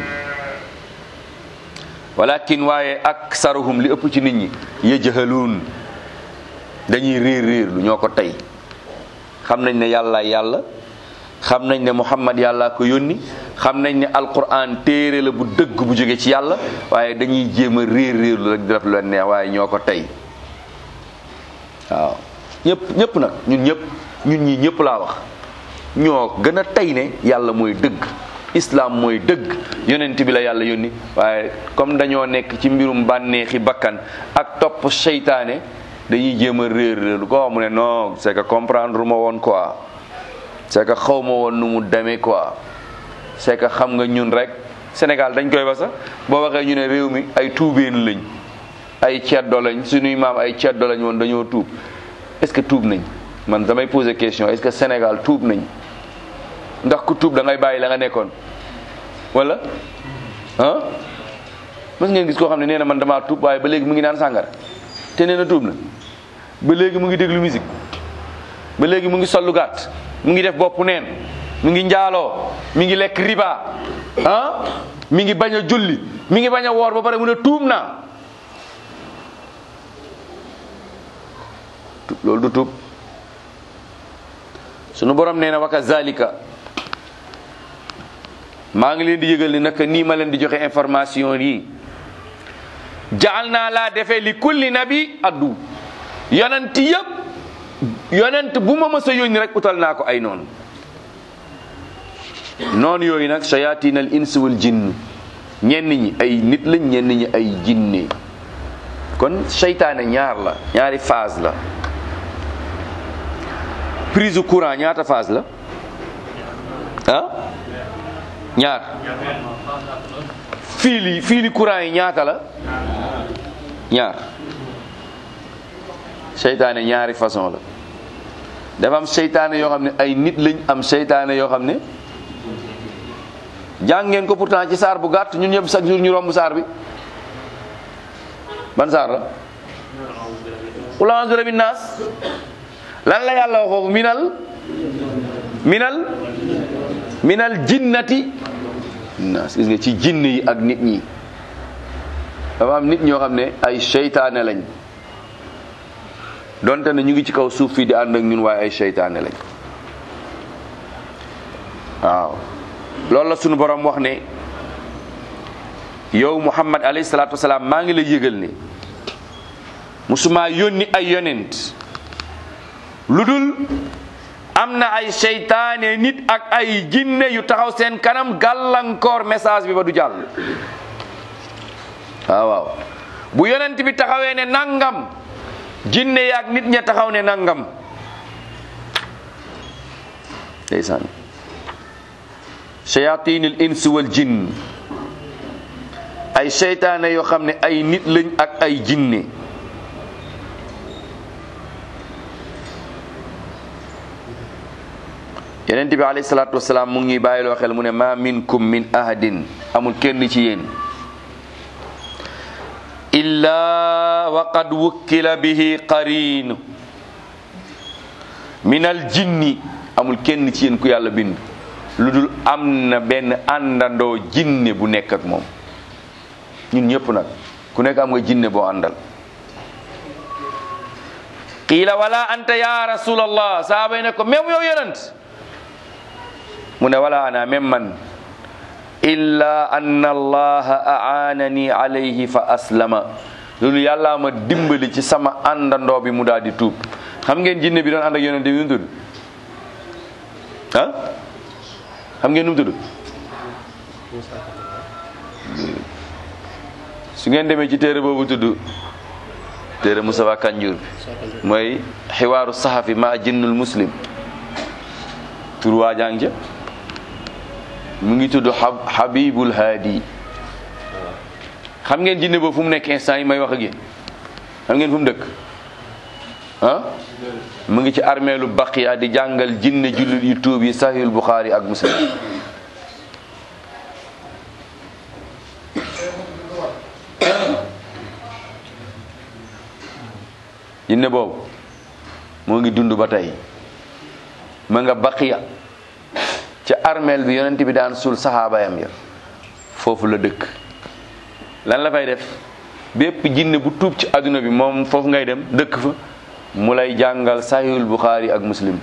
walakin waaye aksaruhum li ëpp ci nit ñi yajhaluun dañuy réer réer lu ñoo ko tey xam nañ ne yàlla yàlla xam nañ ne muhammad yàlla ko yónni xam nañ ne alquran téere la bu dëgg bu jóge ci yàlla waaye dañuy jéem a réer réer lu rek di def lu leen neex waaye ñoo ko tey waaw ñëpp ñëpp nag ñun ñëpp ñun ñii ñëpp laa wax ñoo gën a tey ne yàlla mooy dëgg islam mooy dëgg yonent bi la yàlla yónni waaye comme dañoo nekk ci mbirum bànneexi bakkan ak topp seytaane dañuy jéem a réer réer lu ko wax mu ne non c'est que comprendre ma woon quoi c'est que xaw ma woon nu mu demee quoi c'est que xam nga ñun rek Sénégal dañ koy ba sax boo waxee ñu ne réew mi ay tuubeen lañ ay ceddo lañ suñuy maam ay ceddo lañ woon dañoo tuub est-ce que tuub nañ man damay poser question est-ce que Sénégal tuub nañ ndax ku tuub da ngay bàyyi la nga nekkoon wala ah mës ngeen gis koo xam ne nee na man damaa tuub waaye ba léegi mu ngi naan sàngara te nee na tuub na ba léegi mu ngi déglu musique ba léegi mu ngi sollu gàtt mu ngi def bopp neen mu ngi njaaloo mi ngi lekk riba ah mi ngi bañ a julli mi ngi bañ a woor ba pare mu ne tuub naa loolu du tuub sunu borom nee na waka zalika maa ngi leen di yëgal ni naka nii ma leen di joxe information yi jaal naa laa defee li kulli nabi addu yonent yëpp yonent bu ma mës a yónni rek utal naa ko ay noonu noonu yooyu nag shayatin al ins wal jinn ñenn ñi ay nit lañ ñenn ñi ay jinne kon seytaane ñaar la ñaari phase la prise courant ñaata phase la ah ñaar fiili fiili courant yi ñaata la ñaar seytaane ñaari façon la dafa am seytaane yoo xam ne ay nit lañ am seytaane yoo xam ne jàng ngeen ko pourtant ci saar bu gàtt ñun ñëpp chaque jour ñu romb saar bi ban saar la qul a'udhu bi rabbin nas lan la yàlla wax foofu minal minal minal jinnati nas gis nga ci jinn yi ak nit ñi dafa am nit ñoo xam ne ay seytaane lañ donte ne ñu ngi ci kaw suuf fii di ànd ak ñun waaye ay seytaane lañ waaw loolu la sunu borom wax ne yow muhammad alayhi salaatu wasalaam maa ngi lay yëgal ne musuma yónni ay yonent lu dul am na ay seytaane nit ak ay jinne yu taxaw seen kanam gàllankoor message bi ba du jàll waaw waaw bu yonent bi taxawee ne nangam jinne yaak nit ña taxaw ne nangam ndeysaan shayatinil ins wal jinn ay seytaane yoo xam ne ay nit lañ ak ay jinne yenent bi alayhi salaatu wasalaam mu ngi bàyyiloo xel mu ne ma minkum min ahadin amul kenn ci yéen illa wa qad wukkila bihi qarin min al jinni amul kenn ci yéen ku yàlla bind lu dul am na benn àndandoo jinne bu nekk ak moom ñun ñëpp nag ku nekk am nga jinne boo àndal qiila wala anta ya rasulallah saaba yi ne ko même yow yonent mu ne wala ana même man illa anna allaha aanani alayhi fa aslama loolu yàllaa ma dimbali ci sama àndandoo bi mu daal di tuub xam ngeen jinne bi doon ànd ak yonent bi nu mu tudd ah xam ngeen nu mu tudd su ngeen demee ci téere boobu tudd téere Moustapha Kanjour bi mooy xiwaaru saxafi ma jinnul muslim tur waa jàng ja mu ngi tudd Habibul Hadi xam ngeen jinne boobu fu mu nekk instant yi may wax ak yéen xam ngeen fu mu dëkk ah mu ngi ci armeelu Baqiya di jàngal jinne jullit yu tuub yi Sahihul Bukhari ak Muslim jinne boobu moo ngi dund ba tey ma nga Baqiya ca armeel bi yonent bi daan suul saxaabayam ya foofu la dëkk lan la fay def bépp jinne bu tuub ci àdduna bi moom foofu ngay dem dëkk fa mu lay jàngal sahihul buxaari ak muslim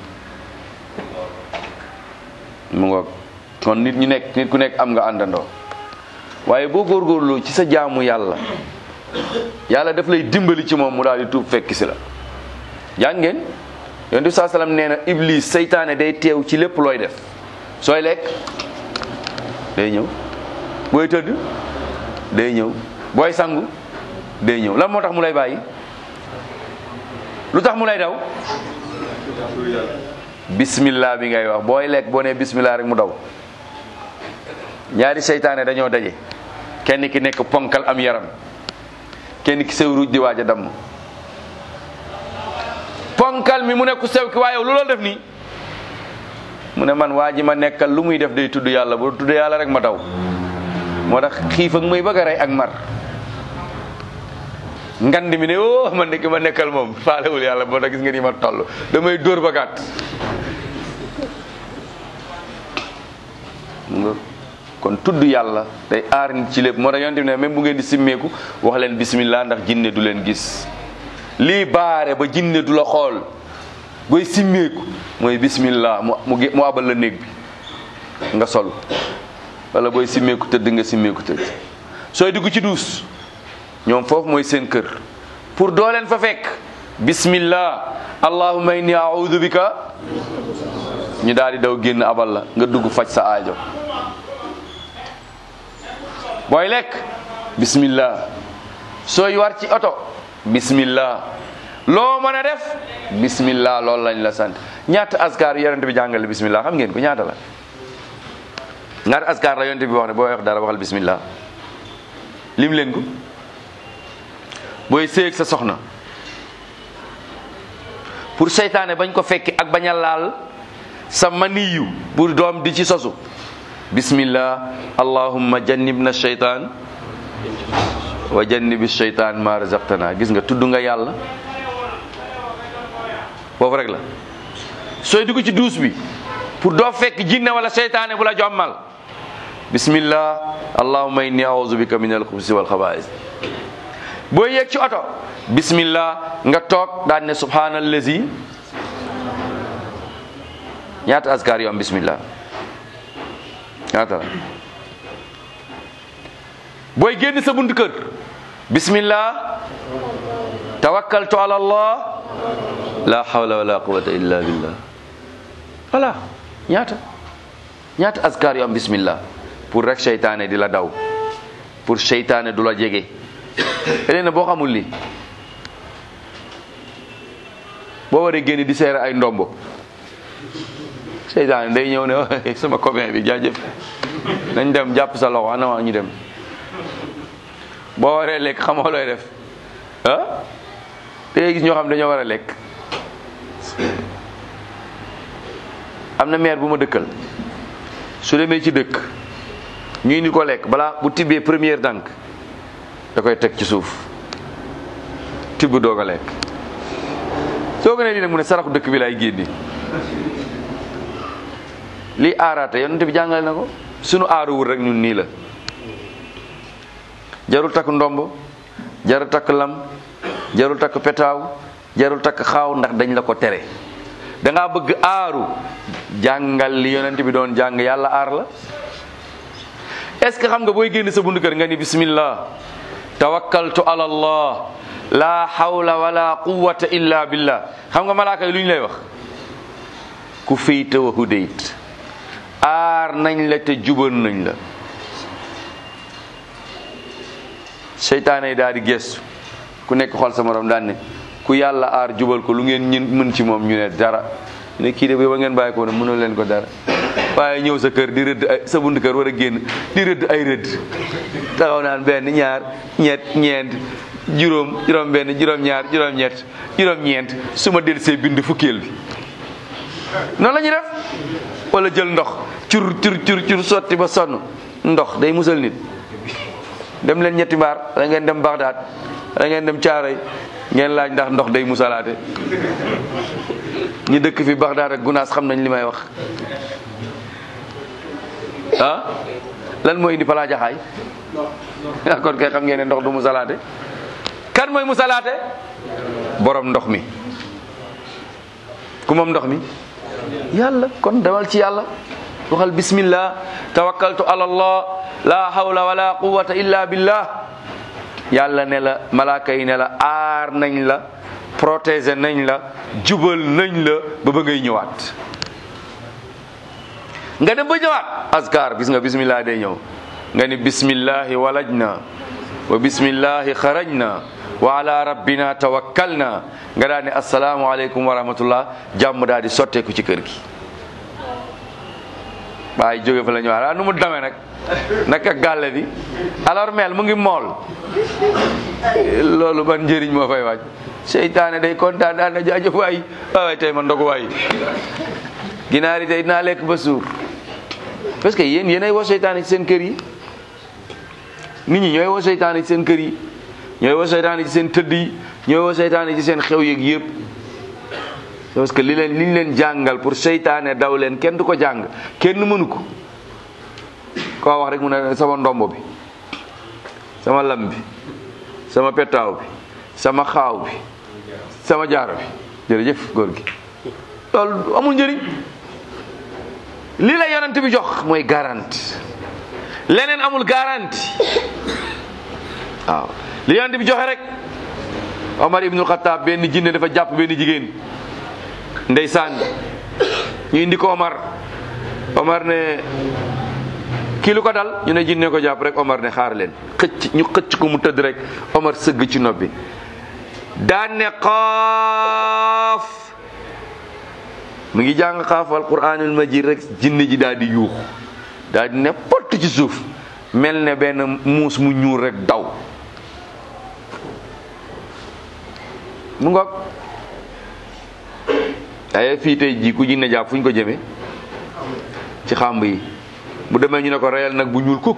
mu ngoog kon nit ñu nekk nit ku nekk am nga àndandoo waaye boo góorgóorloo ci sa jaamu yàlla yàlla daf lay dimbali ci moom mu daal di tuub fekk si la jàng ngeen yonent bi saa salaam nee na iblis seytaane day teew ci lépp looy def sooy lekk day ñëw booy tëdd day ñëw booy sangu day ñëw lan moo tax mu lay bàyyi lu tax mu lay daw bismillah bi ngay wax booy lekk boo nee bismillah rek mu daw ñaari seytaane dañoo daje kenn ki nekk ponkal am yaram kenn ki sew ruuj di waaj a damm ponkal mi mu nekk sew ki waaye lu loolu def nii mu ne man waa ji ma nekkal lu muy def day tudd yàlla bu tudd yàlla rek ma daw moo tax xiif ak muy bëgg a rey ak mar ngand mi ne oh man de ki ma nekkal moom faalewul yàlla moo tax gis nga ni ma toll damay dóor ba gàtt nga kon tudd yàlla day aar nit ci lépp moo tax yonent bi ne même bu ngeen di simmeeku wax leen bismillah ndax jinne du leen gis lii baare ba jinne du la xool booy simmeeku mooy bismillah mu mu mu abal la néeg bi nga sol wala booy simmeeku tëdd nga simmeeku tëdd sooy dugg ci duus ñoom foofu mooy seen kër pour doo leen fa fekk bismillah allahumma inni a'udhu bika ñu daal di daw génn abal la nga dugg faj sa aajo booy lekk bismillah sooy war ci oto bismillah loo mën a def bismillah loolu lañ la sant ñaata askar yonent bi jàngale bismillah xam ngeen ko ñaata la ñaata askar la yonte bi wax ne booy wax dara waxal bismillah lim leen ko booy séeg sa soxna pour seytaane bañ ko fekki ak bañ a laal sa maniyu pour doom di ci sosu bismillah allahumma jannibna shaytan wa jannibi shaytan ma razaqtana gis nga tudd nga yàlla foofu rek la sooy dugg ci duus bi pour doo fekk jinne wala seytaane bu la jommal bismillah allahumma inni a'udhu bika min al-khubuthi wal khaba'ith boo yéeg ci oto bismillah nga toog daan ne subhanallazi ñaata askar yu am bismillah ñaata la booy génn sa buntu kër bismillah tawakkaltu ala allah la hawla wala quwwata illa billah voilà ñaata ñaata askar yu am bismillah pour rek seytaane di la daw pour seytaane du la jege léegi boo xamul li boo waree génn di seere ay ndombo seytaane day ñëw ne sama copain bi jaajëf nañ dem jàpp sa loxo ana ñu dem boo waree lekk xamoo looy def ah day gis ñoo xam dañoo war a lekk am na maire bu ma dëkkal su demee ci dëkk ñu indi ko lekk balaa bu tibbee première dànk da koy teg ci suuf tibb doog a lekk soo ko ne lii nag mu ne saraxu dëkk bi laay génni lii aaraate yonent bi jàngale na ko sunu aaruwul rek ñun nii la jarul takk ndomb jarul takk lam jarul takk petaaw jarul takk xaaw ndax dañ la ko tere da ngaa bëgg aaru jàngal li yonent bi doon jàng yàlla aar la est-ce que xam nga booy génn sa bundu kër nga ni bismillah tawakkaltu ala allah la hawla wala quwwata illa billah xam nga malaaka yi lu ñu lay wax ku féyta wa hudayt aar nañ la te jubal nañ la seytaane yi daal di gestu ku nekk xool sa morom daan ne ku yàlla aar jubal ko lu ngeen ñun mën ci moom ñu ne dara ne kii de ba ngeen bàyyi ko ne mënul leen ko dara waaye ñëw sa kër di rëdd ay sa bunt kër war a génn di rëdd ay rëdd taxaw naan benn ñaar ñett ñeent juróom juróom benn juróom ñaar juróom ñett juróom ñeent su ma del see bind fukkeel bi noonu la ñuy def wala jël ndox cur cur cur cur sotti ba sonn ndox day musal nit dem leen ñetti mbaar da ngeen dem Bagdad da ngeen dem Caaroy ngeen laaj ndax ndox day musalaate ñi dëkk fi Bagdad ak Gunaas xam nañ li may wax ah lan mooy indi palaa jaxaay ah kon kay xam ngeen ne ndox du musalaate kan mooy musalaate borom ndox mi ku moom ndox mi yàlla kon demal ci yàlla waxal bismillah tawakkaltu ala allah la hawla wala quwwata illa billah yàlla ne la malaaka yi ne la aar nañ la protéger nañ la jubal nañ la ba ba ngay ñëwaat nga dem ba ñëwaat askar gis nga bismillah day ñëw nga ni bismillahi walajna wa bismillahi xarajna wa ala rabbina tawakkalna nga daal ne assalaamu aleykum wa rahmatullah jàmm daal di sotteeku ci kër gi waaye jóge fa la ñëwaat ah nu mu demee nag naka gàlle bi alors mel mu ngi mool loolu ban njëriñ moo fay waaj seytaane day kontaan daan na jaajëf waay waay tey ma ndogu waay ginaar yi tey dinaa lekk ba suur parce que yéen yéenay woo seytaane ci seen kër yi nit ñi ñooy woo seytaane ci seen kër yi ñooy woo seytaane ci seen tëdd yi ñooy woo seytaane ci seen xew yeeg yëpp parce que li leen li ñu leen jàngal pour seytaane daw leen kenn du ko jàng kenn mënu ko koo wax rek mu ne sama ndombo bi sama lam bi sama petaaw bi sama xaaw bi sama jaaro bi jërëjëf góor gi loolu amul njëriñ lii la yonent bi jox mooy garanti leneen amul garanti waaw li yonent bi joxe rek Omar ibnul Xataab benn jinne dafa jàpp benn jigéen ndeysaan ñu indi ko Omar Omar ne kii lu ko dal ñu ne jinne ko jàpp rek Omar ne xaar leen xëcc ñu xëcc ko mu tëdd rek Omar sëgg ci nopp bi daan ne xaaf mu ngi jàng xaaf alquranul majid rek jinne ji daal di yuux daal di ne pott ci suuf mel ne benn muus mu ñuul rek daw mu ngoog ay fii tey jii ku jinne jàpp fu ñu ko jëmee ci xàmb yi bu demee ñu ne ko reyal nag bu ñuul kukk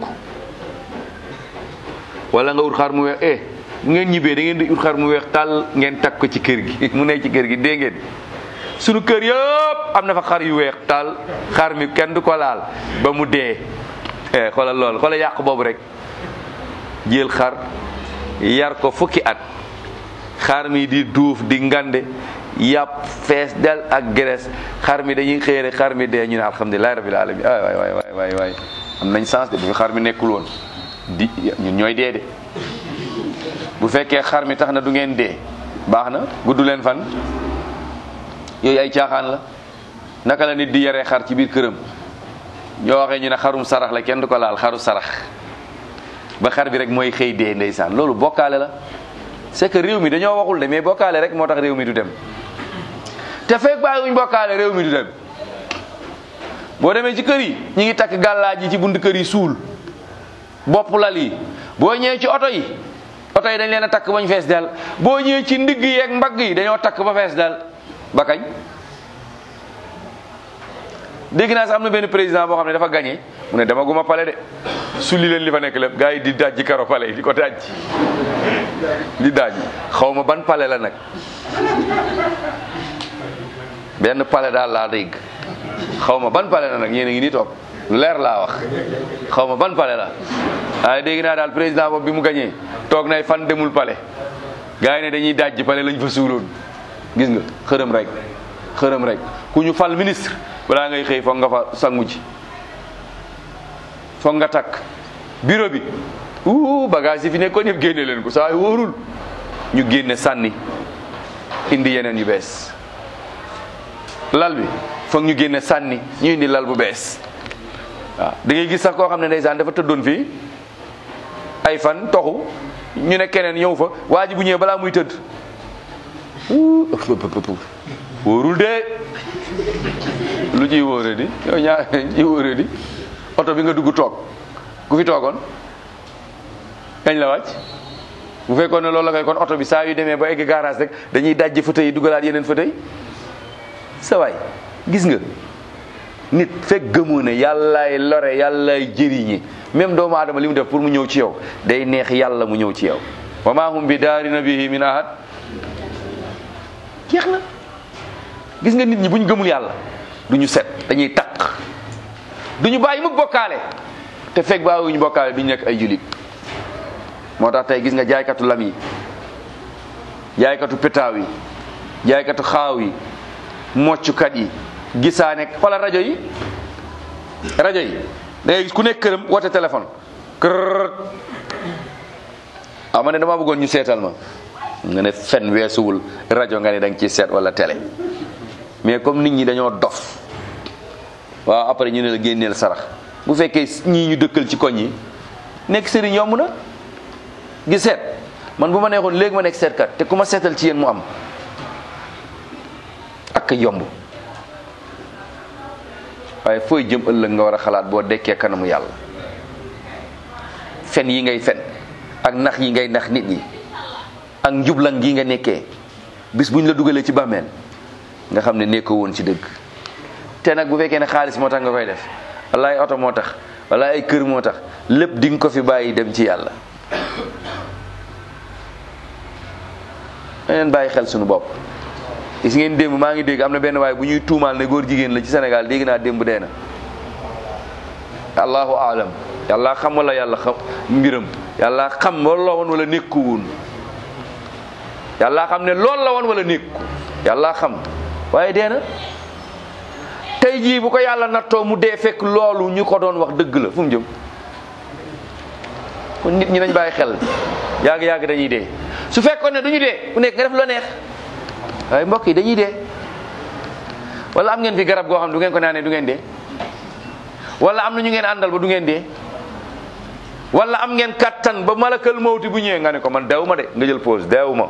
wala nga ut xar mu weex eh bu ngeen ñibbee da ngeen di ut xar mu weex tàll ngeen takk ko ci kër gi mu nekk ci kër gi dégg ngeen sunu kër yëpp am na fa xar yu weex tàll xar mi kenn du ko laal ba mu dee eh xoolal lool xoolal yàq boobu rek jël xar yar ko fukki at xar mi di duuf di ngande yàpp fees del ak gerees xar mi dañuy xëy rek xar mi dee ñu ne alhamdulilah rabbil alamin waay waay waay waay waay am nañ sens de bu fi xar mi nekkul woon di ñun ñooy dee de bu fekkee xar mi tax na du ngeen dee baax na gudd leen fan yooyu ay caaxaan la naka la nit di yaree xar ci biir këram ñoo waxee ñu ne xarum sarax la kenn du ko laal xaru sarax ba xar bi rek mooy xëy dee ndeysaan loolu bokkaale la c'est que réew mi dañoo waxul de mais bokkaale rek moo tax réew mi du dem te fekk bàyyiwuñ bokkaale réew mi du dem boo demee ci kër yi ñi ngi takk gàllaaj yi ci bunt kër yi suul bopp lal yi boo ñëwee ci oto yi oto yi dañ leen a takk bañ fees del boo ñëwee ci ndigg yi ak mbagg yi dañoo takk ba fees del ba kañ dégg naa sax am na benn président boo xam ne dafa gagné mu ne dama guma pale de sulli leen li fa nekk lépp gars yi di dajji karo pale yi di ko dajji di dajji xaw ma ban pale la nag benn pale daal laa dégg xaw ma ban pale la nag yéen a ngi nii toog lu leer laa wax xaw ma ban pale la waaye dégg naa daal président boobu bi mu gagné toog nay fan demul pale gars yi ne dañuy dajji pale lañ fa suuloon gis nga xërëm rek xërëm rek ku ñu fal ministre balaa ngay xëy foog nga fa sangu ji foog nga takk bureau bi uu bagage yi fi nekkoon yëpp génne leen ko saa yu wóorul ñu génne sànni indi yeneen yu bees lal bi foog ñu génne sànni ñu indi lal bu bees waaw da ngay gis sax koo xam ne ndeysaan dafa tëddoon fii ay fan toxu ñu ne keneen ñëw fa waa ji bu ñëwee balaa muy tëdd wóorul de lu ciy wóore di yow ñaar ciy wóore di oto bi nga dugg toog ku fi toogoon kañ la wàcc bu fekkoon ne loolu la koy kon oto bi saa yu demee ba egg garage rek dañuy dajji fauteuil yi dugalaat yeneen fauteuil sa waay gis nga nit fekk gëmoo ne yàllaay lore yàllaay jëriñi même doomu aadama li mu def pour mu ñëw ci yow day neex yàlla mu ñëw ci yow wa ma hum bi daarina bihi min ahad jeex na gis nga nit ñi bu ñu gëmul yàlla du ñu set dañuy taq du ñu bàyyi mukk bokkaale te fekk bàyyiwuñu bokkaale du ñu nekk ay julit moo tax tey gis nga jaaykatu lam yi jaaykatu petaaw yi jaaykatu xaaw yi moccukat yi gisaane wala rajo yi rajo yi da ngay gis ku nekk këram woote téléphone kër ah ma ne dama bëggoon ñu seetal ma nga ne fen weesuwul rajo nga ne da nga ciy seet wala télé mais comme nit ñi dañoo dof waaw après ñu ne la génneel sarax bu fekkee ñii ñu dëkkal ci koñ yi nekk sëriñ yomb na gi seet man bu ma neexoon léegi ma nekk seetkat te ku ma seetal ci yéen mu am ak yomb waaye fooy jëm ëllëg nga war a xalaat boo dekkee kanamu yàlla fen yi ngay fen ak nax yi ngay nax nit ñi ak njublan gi nga nekkee bis buñ la dugalee ci bàmmeel nga xam ne nekkoo woon ci dëgg te nag bu fekkee ne xaalis moo tax nga koy def wala ay oto moo tax wala ay kër moo tax lépp di nga ko fi bàyyi dem ci yàlla leen bàyyi xel suñu bopp gis ngeen démb maa ngi dégg am na benn waaye bu ñuy tuumaal ne góor jigéen la ci Sénégal dégg naa démb dee na allahu alam yàlla xam wala yàlla xam mbiram yàlla xam loolu la woon wala nekku woon yàlla xam ne loolu la woon wala nekku yàlla xam waaye dee na tey jii bu ko yàlla nattoo mu dee fekk loolu ñu ko doon wax dëgg la fu mu jëm kon nit ñi nañ bàyyi xel yàgg yàgg dañuy dee su fekkoon ne duñu dee ku nekk nga def la neex waaye mbokk yi dañuy dee wala am ngeen fi garab goo xam ne du ngeen ko naanee du ngeen dee wala am na ñu ngeen àndal ba du ngeen dee wala am ngeen kattan ba malakal mawti bu ñëwee nga ne ko man deewu ma de nga jël pause deewu ma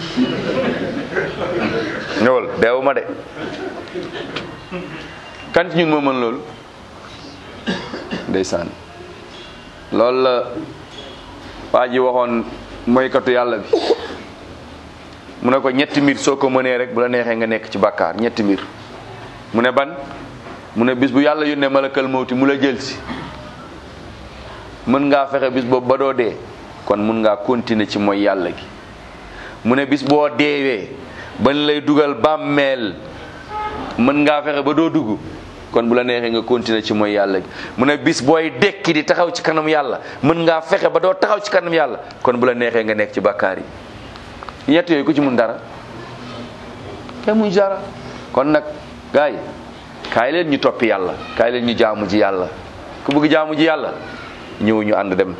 ñëwal deewu ma de kan ci ñun moo mën loolu ndeysaan loolu la waa ji waxoon moykatu yàlla bi mu ne ko ñetti mbir soo ko mënee rek bu la neexee nga nekk ci bàkkaar ñetti mbir mu ne ban mu ne bis bu yàlla yónnee malakal mawti mu la jël si mën ngaa fexe bis boobu ba doo dee kon mun ngaa continuer ci mooy yàlla gi mu ne bis boo deewee bañ lay dugal bàmmeel mën ngaa fexe ba doo dugg kon bu la neexee nga continuer ci mooy yàlla gi mu ne bis booy dekki di taxaw ci kanam yàlla mën ngaa fexe ba doo taxaw ci kanam yàlla kon bu la neexee nga nekk ci bàkkaar yi ñett yooyu ku ci mun dara kenn mun dara kon nag gars yi kaay leen ñu toppi yàlla kaay leen ñu jaamu ji yàlla ku bëgg jaamu ji yàlla ñëw ñu ànd dem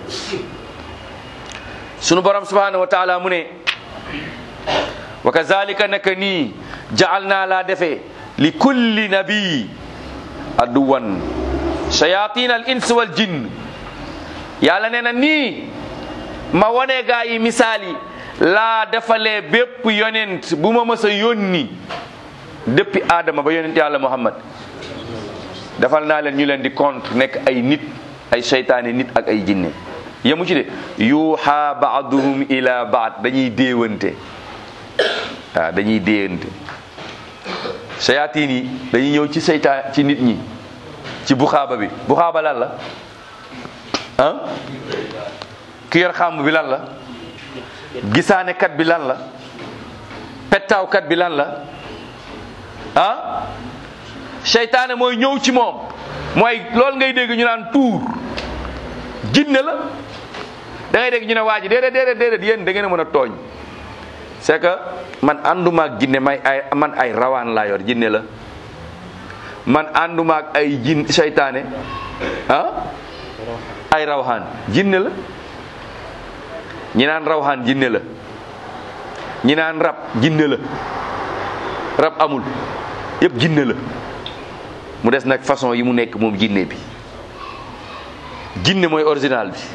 sunu borom subhanahu wa taala mu ne wa kazalika naka nii jaal naa laa defee li kulli nabii aduwan shayatin al ins wal jinn yàlla nee na nii ma wone gaa yi misaal yi laa defalee bépp yonent bu ma mës a yónni depuis Adama ba yonent yàlla Muhammad defal naa leen ñu leen di contre nekk ay nit ay seytaane nit ak ay jinne yemu ci de yuuxa baaduhum ila baad dañuy déewante waaw dañuy déewante shayatin yi dañuy ñëw ci seytaan ci nit ñi ci buxaaba bi buxaaba lan la ah ki yor xàmb bi lan la gisaanekat bi lan la pettaawkat bi lan la ah seytaane mooy ñëw ci moom mooy loolu ngay dégg ñu naan tuur jinne la da ngay dégg ñu ne waa ji déedéet déedéet déedéet yéen da ngeen a mën a tooñ c'est que man ànduma ak jinne may ay man ay rawaan laa yor jinne la man ànduma ak ay jin seytaane ah ay rawxaan jinne la ñi naan rawxaan jinne la ñi naan rab jinne la rab amul yëpp jinne la mu des nag façon yi mu nekk moom jinne bi jinne mooy original bi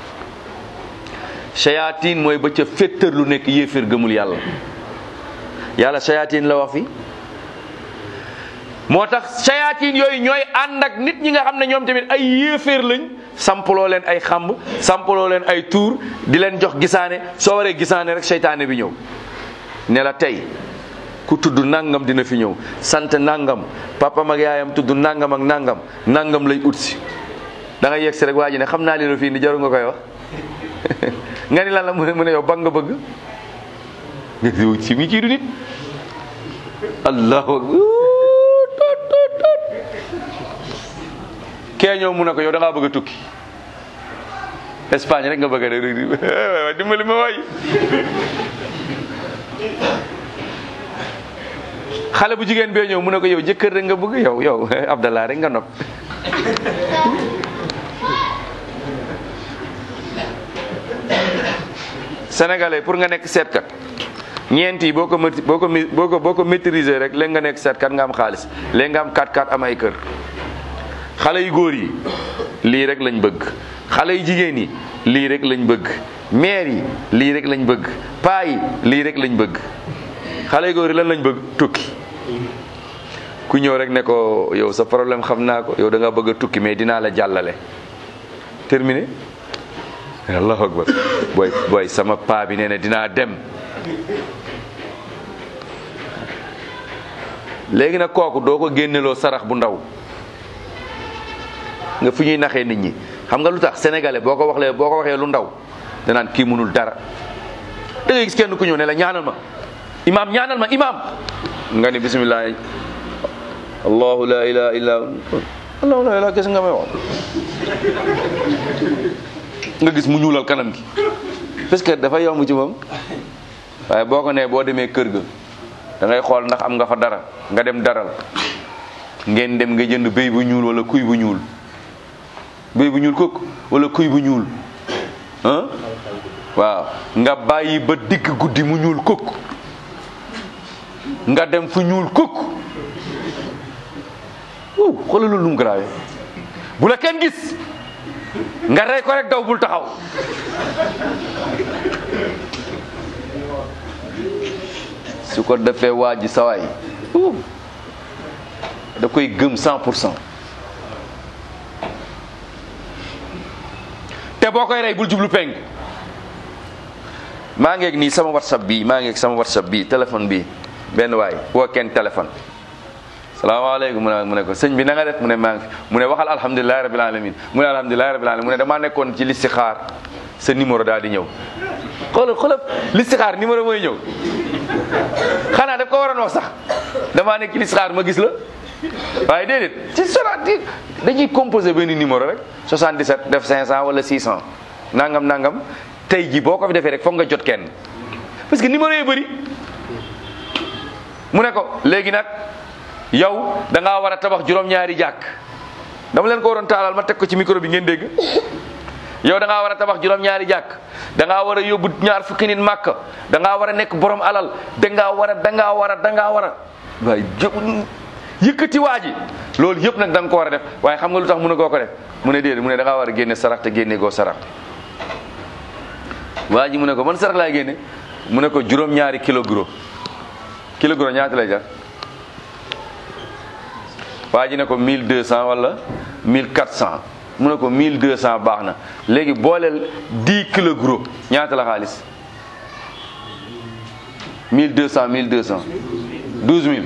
shayatin mooy ba ca féttar lu nekk yéeféer gëmul yàlla yàlla shayatin la wax fi moo tax shayatin yooyu ñooy ànd ak nit ñi nga xam ne ñoom tamit ay yéeféer lañ sampaloo leen ay xamb sampaloo leen ay tuur di leen jox gisaane soo waree gisaane rek seytaane bi ñëw ne la tey ku tudd nangam dina fi ñëw sant nangam papam ak yaayam tudd nangam ak nangam nangam lay ut si da nga yegg si rek waa ji ne xam naa li la fii ni jaru nga koy wax nga ni lan la mu ne mu ne yow ba nga bëgg nga yow si mi ci du nit allahu akbar tot tot tot kee ñëw mu ne ko yow da ngaa bëgg a tukki Espagne rek nga bëgg a def dimbali ma waay xale bu jigéen bee ñëw mu ne ko yow jëkkër rek nga bëgg yow yow Abdallah rek nga nopp sénégalais pour nga nekk seetkat ñeent yi boo ko mati boo ko mi boo ko boo ko maîtriser rek léegi nga nekk seetkat nga am xaalis léegi nga am 4-4 am ay kër xale yu góor yi lii rek lañ bëgg xale yu jigéen yi lii rek lañ bëgg maire yi lii rek lañ bëgg paa yi lii rek lañ bëgg xale yu góor yi lan lañ bëgg tukki ku ñëw rek ne ko yow sa problème xam naa ko yow da nga bëgg a tukki mais dinaa la jàllale terminé allahu akbar booy booy sama paa bi nee na dinaa dem léegi nag kooku doo ko génneloo sarax bu ndaw nga fu ñuy naxee nit ñi xam nga lu tax sénégalais boo ko waxlee boo ko waxee lu ndaw danaan kii mënul dara da ngay gis kenn ku ñëw ne la ñaanal ma imaam ñaanal ma imaam nga ni bismillah allahu la ilaha illa allahu la ilaha gis nga may wax nga gis mu ñuulal kanam gi parce que dafa yomb ci moom waaye boo ko nee boo demee kër ga da ngay xool ndax am nga fa dara nga dem daral ngeen dem nga jënd béy bu ñuul wala kuy bu ñuul béy bu ñuul kooku wala kuy bu ñuul ah waaw nga bàyyi ba digg guddi mu ñuul kooku nga dem fu ñuul kooku wow xoolal loolu lu mu grave bu la kenn gis nga rey ko rek daw bul taxaw su ko defee waa ji sawaay da koy gëm cent pour cent te boo koy rey bul jublu penk maa ngeeg nii sama whatsapp bii maa ngeeg sama whatsapp bii téléphone bii benn waay woo kenn téléphone salaamaaleykum mu ne mu ne ko sëñ bi na nga def mu ne maa ngi fi mu ne waxal alhamdulilahi rabil alamin mu ne alhamdulilahi rabil alamin mu ne damaa nekkoon ci listixaar sa numéro daal di ñëw xoolal xoolal listixaar numéro mooy ñëw xanaa daf ko waroon wax sax damaa nekk ci listixaar ma gis la waaye déedéet ci soixante dañuy composé benn numéro rek 77 def 500 wala 600 nangam nangam tey ji boo ko fi defee rek foog nga jot kenn parce que numéro yi bëri mu ne ko léegi nag yow da ngaa war a tabax juróom-ñaari jàkk dama leen ko waroon taalal ma teg ko ci micro bi ngeen dégg yow da ngaa war a tabax juróom-ñaari jàkk da ngaa war a yóbbu ñaar fukki nit màkk da ngaa war a nekk borom alal da ngaa war a da ngaa war a da ngaa war a waaye jë- yëkkati waa ji loolu yëpp nag da nga ko war a def waaye xam nga lu tax mu ne koo ko def mu ne déedéet mu ne da ngaa war a génne sarax te génne goo sarax waa ji mu ne ko man sarax laay génne mu ne ko juróom-ñaari kilo gros kilo gros ñaata lay jar waa ji ne ko 1200 wala 1400 mu ne ko 1200 baax na léegi booleel 10 kilo gros ñaata la xaalis 1200 1200 12000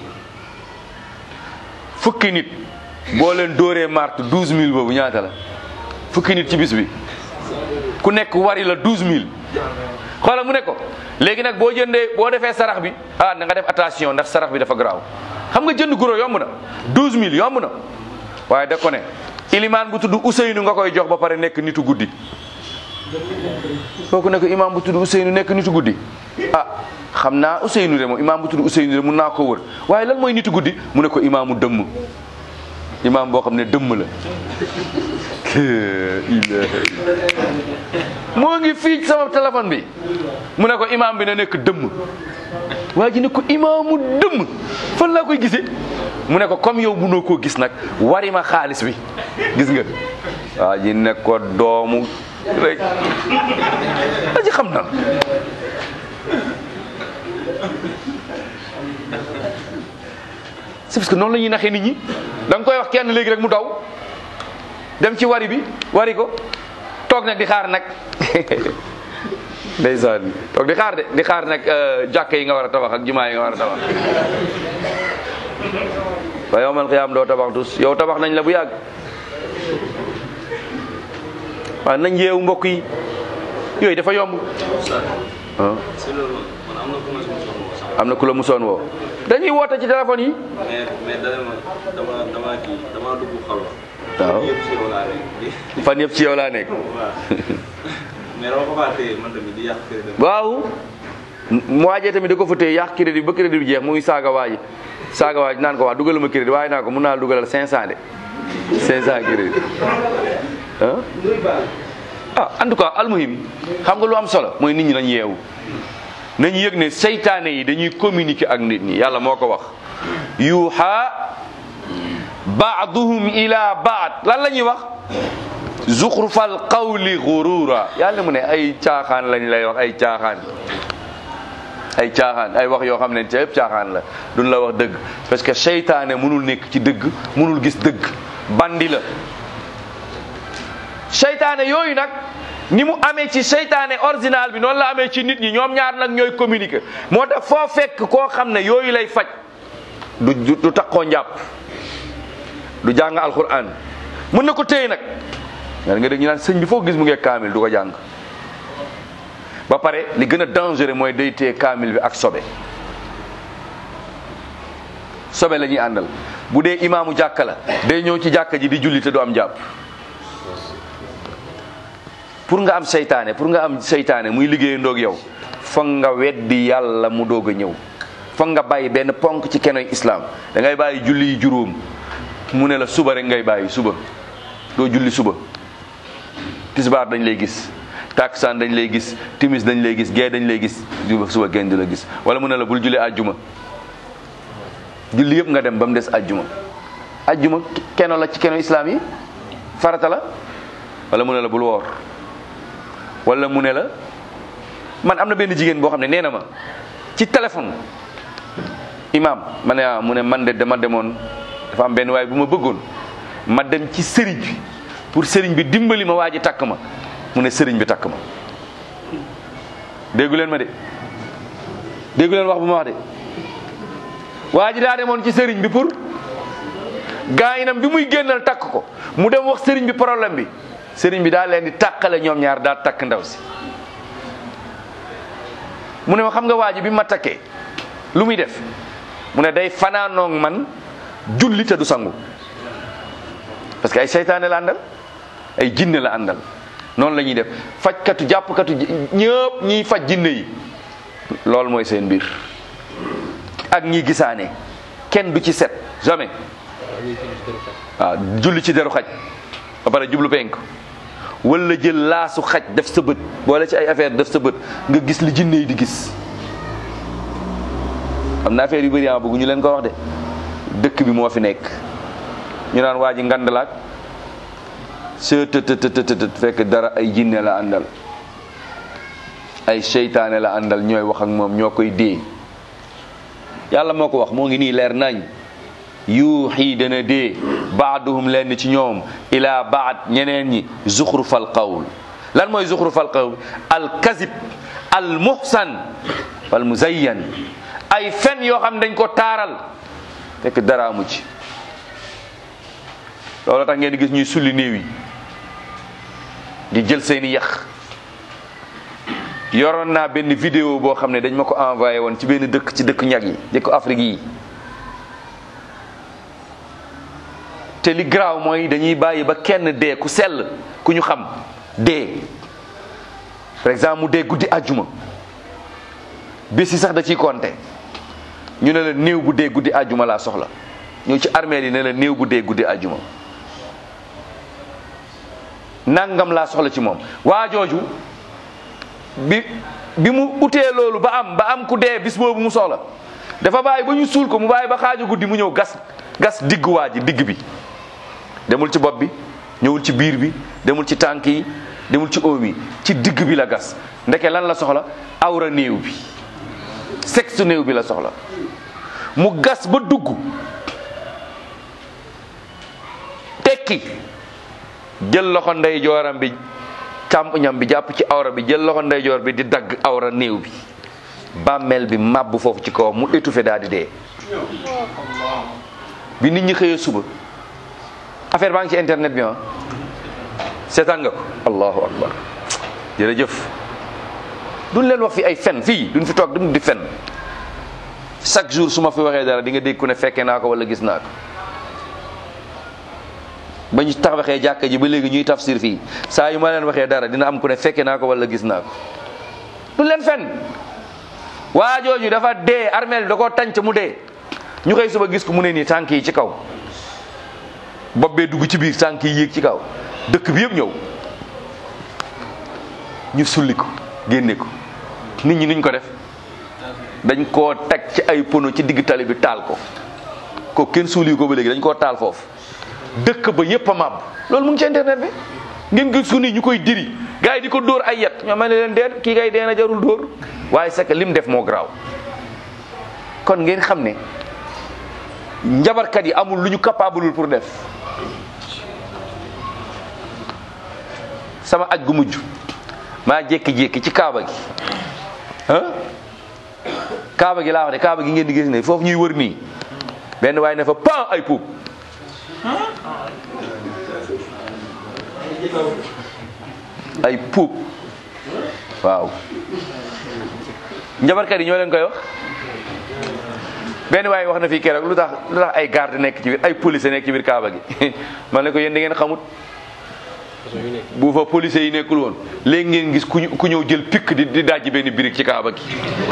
fukki nit boo leen dóoree marte 12000 boobu ñaata la fukki nit ci bis bi ku nekk wari la 12000 xoolal mu ne ko léegi nag boo jëndee boo defee sarax bi ah na nga def attention ndax sarax bi dafa garaaw xam nga jënd guro yomb na 12000 yomb na waaye da ko ne ilimaan bu tudd Ousseynou nga koy jox ba pare nekk nitu guddi kooku ne ko imaam bu tudd Ousseynou nekk nitu guddi ah xam naa Ousseynou de moom imaam bu tudd Ousseynou de mun naa ko wër waaye lan mooy nitu guddi mu ne ko imaamu dëmm imaam boo xam ne dëmm la moo ngi fii ci sama téléphone bi mu ne ko imaam bi na nekk dëmm waa ji ne ko imaamu dëmm fan laa koy gisee mu ne ko comme yow mënoo koo gis nag wari ma xaalis bi gis nga waa ji ne ko doomu rek waa ji xam na c'est parce que noonu la ñuy naxee nit ñi da nga koy wax kenn léegi rek mu daw dem ci wari bi wari ko toog nag di xaar nag ndeysaan toog di xaar de di xaar nag jàkka yi nga war a tabax ak jumaa yi nga war a tabax ba yowmal xiyaam doo tabax tus yow tabax nañ la bu yàgg waaw nañ yeewu mbokk yi yooyu dafa yomb ah
si loolu man am na ku ma si mosoon woo sax
am na ku la musoon woo dañuy woote ci téléphone yi
mais mais dana ma dama dama kii dama dugg xalwa
waaw
yëpp si yow laa nekk
fan yëpp ci yow laa nekk
waaw mais dama ko faa téye man tamit di yàq kër dem
waaw mu waajee tamit da ko fa téye yàq crédit ba crédit bi jeex muy saaga waaji saaga waaji naan ko waa dugal ma crédit waaye naa ko mun naa dugalal 500 de 500 crédit ah ah en tout cas almuhim xam nga lu am solo mooy nit ñi nañ yeewu nañu yëg ne seytaane yi dañuy communiquer ak nit ñi yàlla moo ko wax yuuxa baaduhum ila baad lan la ñuy wax zuxrufal qawli gurura yàlla mu ne ay caaxaan lañ lay wax ay caaxaan ay caaxaan ay wax yoo xam ne ca yëpp caaxaan la duñ la wax dëgg parce que seytaane mënul nekk ci dëgg mënul gis dëgg bandi la seytaane yooyu nag ni mu amee ci seytaane original bi noonu la amee ci nit ñi ñoom ñaar nag ñooy communiquer moo tax foo fekk koo xam ne yooyu lay faj du du du takkoo njàpp du jàng alquran mën na ko téye nag nga nga dégg ñu naan sëñ bi foo gis mu ngi kaamil du ko jàng ba pare li gën a dangereux mooy day téye kaamil bi ak sobe sobe la ñuy àndal bu dee imaamu jàkka la day ñëw ci jàkka ji di julli te du am jàpp pour nga am seytaane pour nga am seytaane muy liggéey ndoog yow foog nga weddi yàlla mu doog a ñëw foog nga bàyyi benn ponk ci kenoy islam da ngay bàyyi julli yi juróom mu ne la suba rek ngay bàyyi suba doo julli suba tisbaar dañ lay gis taksaan dañ lay gis timis dañ lay gis gee dañ lay gis suba suba kenn du la gis wala mu ne la bul julli àjjuma julli yëpp nga dem ba mu des àjjuma àjjuma keno la ci keno islam yi farata la wala mu ne la bul woor wala mu ne la man am na benn jigéen boo xam ne nee na ma ci téléphone imam ma ne ah mu ne man de dama demoon dafa am benn waaye bu ma bëggoon ma dem ci sëriñ bi pour sëriñ bi dimbali ma waa ji takk ma mu ne sëriñ bi takk ma déggu leen ma de déggu leen wax bu ma wax de waa ji daa demoon ci sëriñ bi pour gaayinam bi muy génnal takk ko mu dem wax sëriñ bi problème bi sëriñ bi daa leen di tàqale ñoom ñaar daa takk ndaw si mu ne ma xam nga waa ji bi ma takkee lu muy def mu ne day fanaanoog man julli te du sangu parce que ay seytaane la àndal ay jinne la àndal noonu la ñuy def fajkatu jàppkatu ñëpp ñiy faj jinne yi loolu mooy seen mbir ak ñi gisaane kenn du ci set jamais waaw julli ci deru xaj ba pare jublu penk wala jël laasu xaj def sa bët boole ci ay affaire def sa bët nga gis li jinne yi di gis am na affaire yu bëri ah bëggu ñu leen ko wax de dëkk bi moo fi nekk ñu naan waa ji ngandalaak se të të të të fekk dara ay jinne la àndal ay seytaane la àndal ñooy wax ak moom ñoo koy dee yàlla moo ko wax moo ngi nii leer nañ yuuxii dana dee baaduhum lenn ci ñoom ila baad ñeneen ñi zuxrufal qawl lan mooy zuxrufal qawl al kazib al muhsan wal muzayyan ay fen yoo xam dañ ko taaral fekk dara amu ci loolu tax ngeen di gis ñuy sulli néew yi di jël seeni yax yoroon naa benn vidéo boo xam ne dañ ma ko envoyé woon ci benn dëkk ci dëkk ñag yi dëkk Afrique yi te li garaaw mooy dañuy bàyyi ba kenn dee ku sell ku ñu xam dee par exemple mu dee guddi àjjuma bés yi sax da ciy compter ñu ne la néew bu dee guddi àjjuma laa soxla ñëw ci armée yi ne la néew bu dee guddi àjjuma nangam laa soxla ci moom waa jooju bi bi mu utee loolu ba am ba am ku dee bis boobu mu soxla dafa bàyyi ba ñu suul ko mu bàyyi ba xaaju guddi mu ñëw gas gas digg waa ji digg bi demul ci bopp bi ñëwul ci biir bi demul ci tànk yi demul ci oom yi ci digg bi la gas ndeke lan la soxla awra néew bi sexe néew bi la soxla mu gas ba dugg tekki jël loxo ndeyjooram bi càmpuñam bi jàpp ci awra bi jël loxo ndeyjoor bi di dagg awra néew bi bàmmeel bi màbb foofu ci kawam mu étouffé daal di dee bi nit ñi xëyee suba affaire baa ngi ci internet bi ah seetaan nga ko allahu akbar jërëjëf duñ leen wax fi ay fen fii duñ fi toog duñ di fen chaque jour su ma fi waxee dara di nga dégg ku ne fekkee naa ko wala gis naa ko ba ñu taxawee jàkka ji ba léegi ñuy tafsir fii saa yu ma leen waxee dara dina am ku ne fekke naa ko wala gis naa ko du leen fen waa jooju dafa dee armeel da koo tànc mu dee ñu xëy suba gis ko mu ne nii tànk yi ci kaw bopp bee dugg ci biir tànk yi yéeg ci kaw dëkk bi yëpp ñëw ñu sulli ko génne ko nit ñi nuñ ko def dañ koo teg ci ay pono ci digg tali bi taal ko ko kenn suuli ko ba léegi dañ koo taal foofu dëkk ba yépp a màbb loolu mu ngi ci internet bi ngeen gis ko nii ñu koy diri gars yi di ko dóor ay yet ñoo ma ne leen dee kii kay dee na jarul dóor waaye c'est que lim def moo garaaw kon ngeen xam ne njabarkat yi amul lu ñu capable pour def sama aj gu mujj maa jékki-jékki ci kaaba gi ah kaaba gi laa wax de kaaba gi ngeen di gis ne foofu ñuy wër nii benn waaye ne fa pan ay puub ay puub waaw njabarkat yi ñoo leen koy wax benn waaye wax na fii keroog lu tax lu tax ay garde nekk ci biir ay police nekk ci biir kaaba gi man ne ko yéen da ngeen xamut bu fa police yi nekkul woon léegi ngeen gis ku ñu ku ñëw jël pikk di di dajji benn birig ci kaaba gi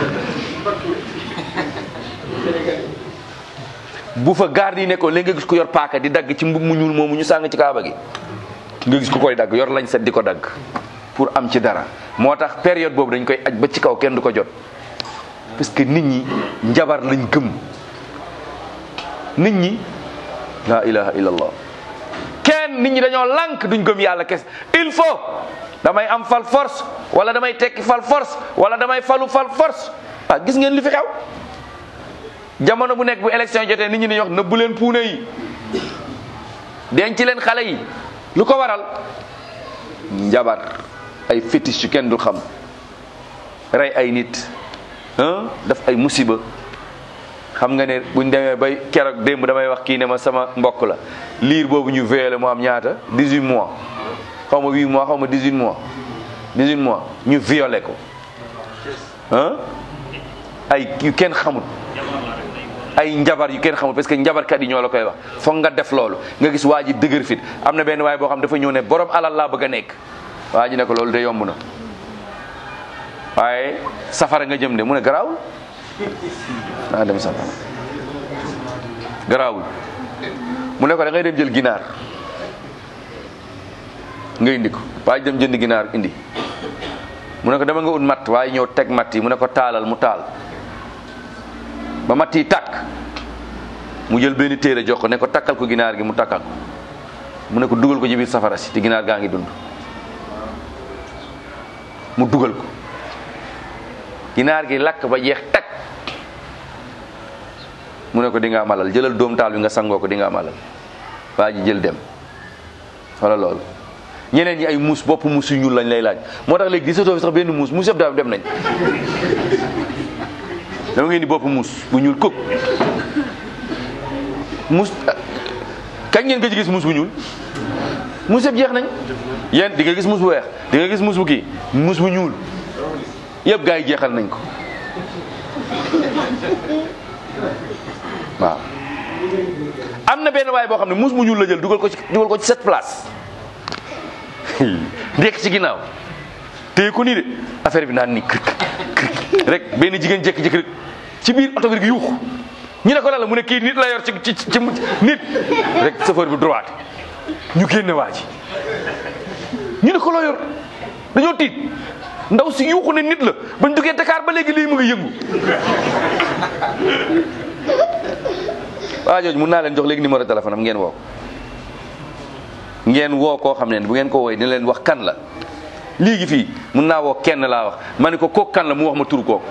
bu fa garde yi nekkoon léegi nga gis ku yor paaka di dagg ci mbub mu ñuul moomu ñu sàng ci kaaba gi nga gis ku koy dagg yor lañ set di ko dagg pour am ci dara moo tax période boobu dañ koy aj ba ci kaw kenn du ko jot parce que nit ñi njabar lañ gëm nit ñi la ilaha illallah kenn nit ñi dañoo lànk duñ gëm yàlla kes il faut damay am fal force wala damay tekki fal force wala damay falu fal force ah gis ngeen li fi xew jamono bu nekk bu élection jotee nit ñi dañuy wax nëbbu leen puune yi denc leen xale yi lu ko waral njabar ay fétiche yu kenn dul xam rey ay nit ah daf ay musiba xam nga ne buñ demee bay keroog démb damay wax kii ne ma sama mbokk la liir boobu ñu violé mu am ñaata 18 mois xaw ma 8 mois xaw ma 18 mois 18 mois ñu violé ko ah ay yu kenn xamut ay njabar yu kenn xamul parce que njabarkat yi ñoo la koy wax foog nga def loolu nga gis waa ji dëgër fit am na benn waay boo xam dafa ñëw ne borom alal laa bëgg a nekk waa ji ne ko loolu de yomb na waaye safara nga jëm de mu ne garaawul naa dem safara garaawul mu ne ko da ngay dem jël ginaar nga indi ko waa ji dem jënd ginaar indi mu ne ko dama nga ut matt waaye ñëw teg matt yi mu ne ko taalal mu taal ba matt yi tàkk mu jël benn téere jox ko ne ko takkal ko ginaar gi mu takkal ko mu ne ko dugal ko ci biir safara si te ginaar gaa ngi dund mu dugal ko ginaar gi lakk ba jeex takk mu ne ko di nga amalal jëlal doom taal bi nga sangoo ko di nga amalal waa ji jël dem wala loolu ñeneen ñi ay muus bopp muus yu ñuul lañ lay laaj moo tax léegi gisatoo fi sax benn muus muus yëpp daal dem nañ dama ngeen di bopp muus bu ñuul kuk muus kañ ngeen ko ci gis muus bu ñuul muus yëpp jeex nañ yéen di nga gis muus bu weex di nga gis muus bu kii muus bu ñuul yëpp gaa yi jeexal nañ ko waaw am na benn waay boo xam ne muus bu ñuul la jël dugal ko ci dugal ko ci sept place nekk ci ginnaaw téye ko nii de affaire bi naan ni kër kër rek benn jigéen jékki-jékki rek ci biir oto bi rek yuuxu ñu ne ko lan la mu ne kii nit la yor ci ci ci nit rek chauffeur bi droite ñu génne waa ji ñu ne ko loo yor dañoo tiit ndaw si yuuxu ne nit la bañ duggee Dakar ba léegi lii mu ngi yëngu waa jooju mun naa leen jox léegi numéro téléphone am ngeen woo ngeen woo koo xam ne bu ngeen ko wooyee dina leen wax kan la léegi fii mun naa woo kenn laa wax ma ne ko kooku kan la mu wax ma turu kooku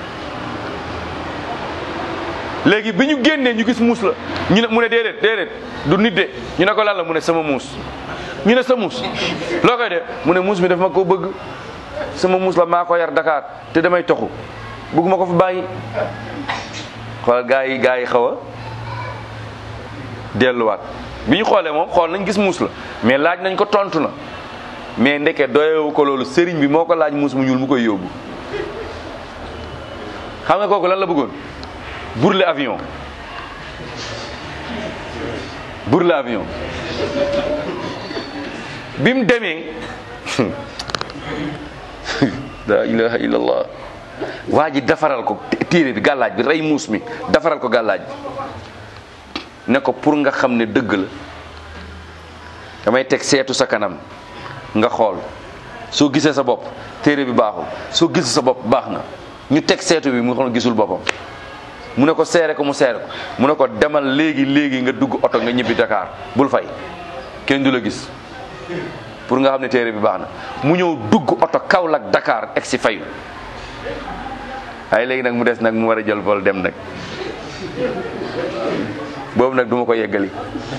léegi bi ñu génnee ñu gis muus la ñu ne mu ne déedéet déedéet du nit de ñu ne ko lan la mu ne sama muus ñu ne sa muus loo koy de mu ne muus mi daf ma ko bëgg sama muus la maa ko yar Dakar te damay toxu bëgguma ko fi bàyyi xoolal gaa yi gaa yi xaw a delluwaat bi ñu xoolee moom xool nañ gis muus la mais laaj nañ ko tontu na mais ndeke doyewu ko loolu sëriñ bi moo ko laaj muus mu ñuul mu koy yóbbu xam nga kooku lan la bëggoon burle avion burle avion bi mu demee la ilaha illallah waa ji defaral ko téere bi gàllaaj bi rey muus mi defaral ko gàllaaj bi ne ko pour nga xam ne dëgg la damay teg seetu sa kanam nga xool soo gisee sa bopp téere bi baaxul soo gisee sa bopp baax na ñu teg seetu bi mu xam gisul boppam mu ne ko seere ko mu seere ko mu ne ko demal léegi léegi nga dugg oto nga ñibbi Dakar bul fay kenn du la gis pour nga xam ne téere bi baax na mu ñëw dugg oto Kaolack Dakar egg si fayu waaye léegi nag mu des nag mu war a jël vol dem nag boobu nag duma ko yeggali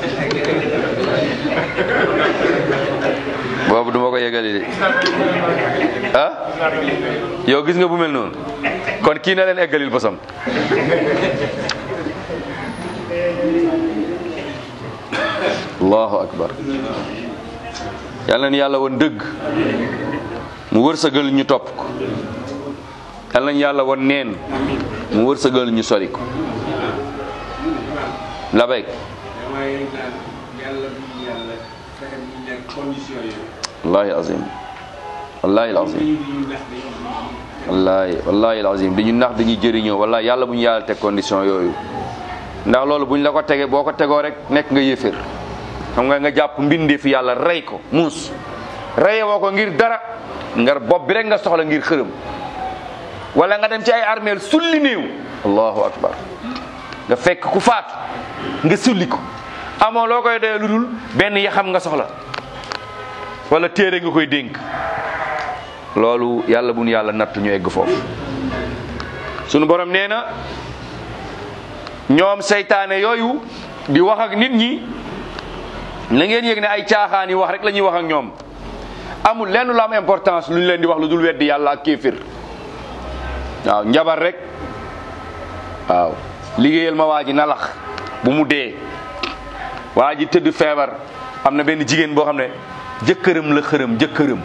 boobu duma ko yeggali de ah yow gis nga bu mel noonu kon kii na leen eggalil bosam allahu akbar yàlla na yàlla woon dëgg mu wërsëgal ñu topp ko yàlla na yàlla woon neen mu wërsëgal ñu sori ko la béy
damay naan yàlla bu yàlla fexe bu ñu nekk condition yooyu.
wallahi azim wallahi azim
dañuy dañuy nax dañuy
wallahi wallahi azim dañu nax dañuy jëriñoo wallahi yàlla bu ñu yàlla teg condition yooyu ndax loolu buñ la ko tegee boo ko tegoo rek nekk nga yéeféer xam nga nga jàpp mbindee fi yàlla rey ko muus reye woo ko ngir dara ngar bopp bi rek nga soxla ngir xërëm wala nga dem ci ay armeel sulli néew allahu akbar nga fekk ku faatu nga sulli ko amoo loo koy doyee lu dul benn yaxam nga soxla wala téere nga koy dénk loolu yàlla bu nu yàlla nattu ñu egg foofu sunu borom nee na ñoom seytaane yooyu di wax ak nit ñi na ngeen yëg ne ay caaxaan yi wax rek la ñuy wax ak ñoom amul lenn lu am importance lu ñu leen di wax lu dul weddi yàlla ak kéefir waaw njabar rek waaw liggéeyal ma waa ji nalax bu mu dee waa ji tëdd feebar am na benn jigéen boo xam ne jëkkëram la xërëm jëkkëram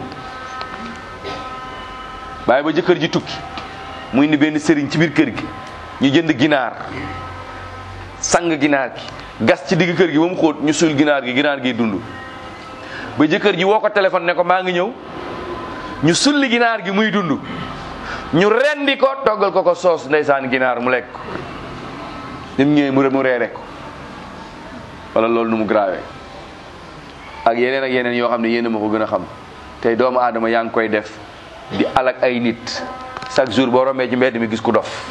bàyyi ba jëkkër ji tukki mu indi benn sëriñ ci biir kër gi ñu jënd ginaar sang ginaar gi gas ci digg kër gi ba mu xóot ñu suul ginaar gi ginaar gi dund ba jëkkër ji woo ko téléphone ne ko maa ngi ñëw ñu sulli ginaar gi muy dund ñu rendi ko toggal ko ko soos ndeysaan ginaar mu lekk ko nim ñëwee mu mu reere ko wala loolu nu mu grave ak yeneen ak yeneen yoo xam ne yéen a ma ko gën a xam tey doomu aadama yaa ngi koy def di alak ay nit chaque jour boo rombee ci mbedd mi gis ku dof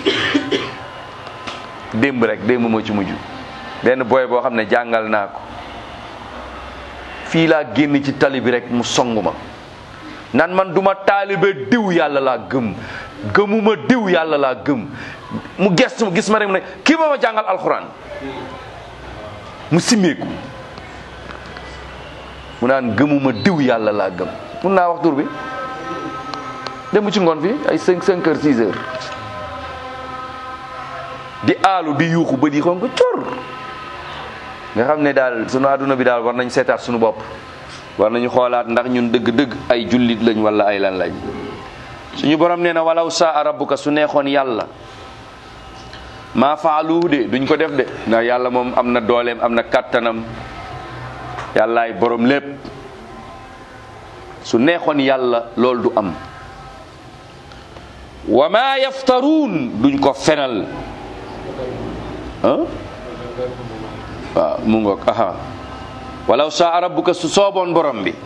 démb rek démb moo ci mujj benn booy boo xam ne jàngal naa ko fii laa génn ci tali bi rek mu song ma nan man duma taalibe diw yàlla laa gëm gëmuma diw yàlla laa gëm mu gestu gis ma rek mu ne kii ma ma jàngal alxuraan mu simmeeku mu naan gëmuma diw yàlla laa gëm mun naa wax tur bi dem ci ngoon fi ay cinq cinq heures six heures di aalu di yuuxu ba di xon ko cor nga xam ne daal sunu àdduna bi daal war nañ seetaat sunu bopp war nañu xoolaat ndax ñun dëgg-dëgg ay jullit lañ wala ay lan lañ suñu borom nee na walaw saa rabbuka su neexoon yàlla maa faaluhu de duñ ko def de ndax yàlla moom am na dooleem am na kàttanam yàllaay borom lépp su neexoon yàlla loolu du am wa ma yaftaruun duñ ko fenal ah waaw mu ngoog aha walaw saa rabbuka su sooboon borom bi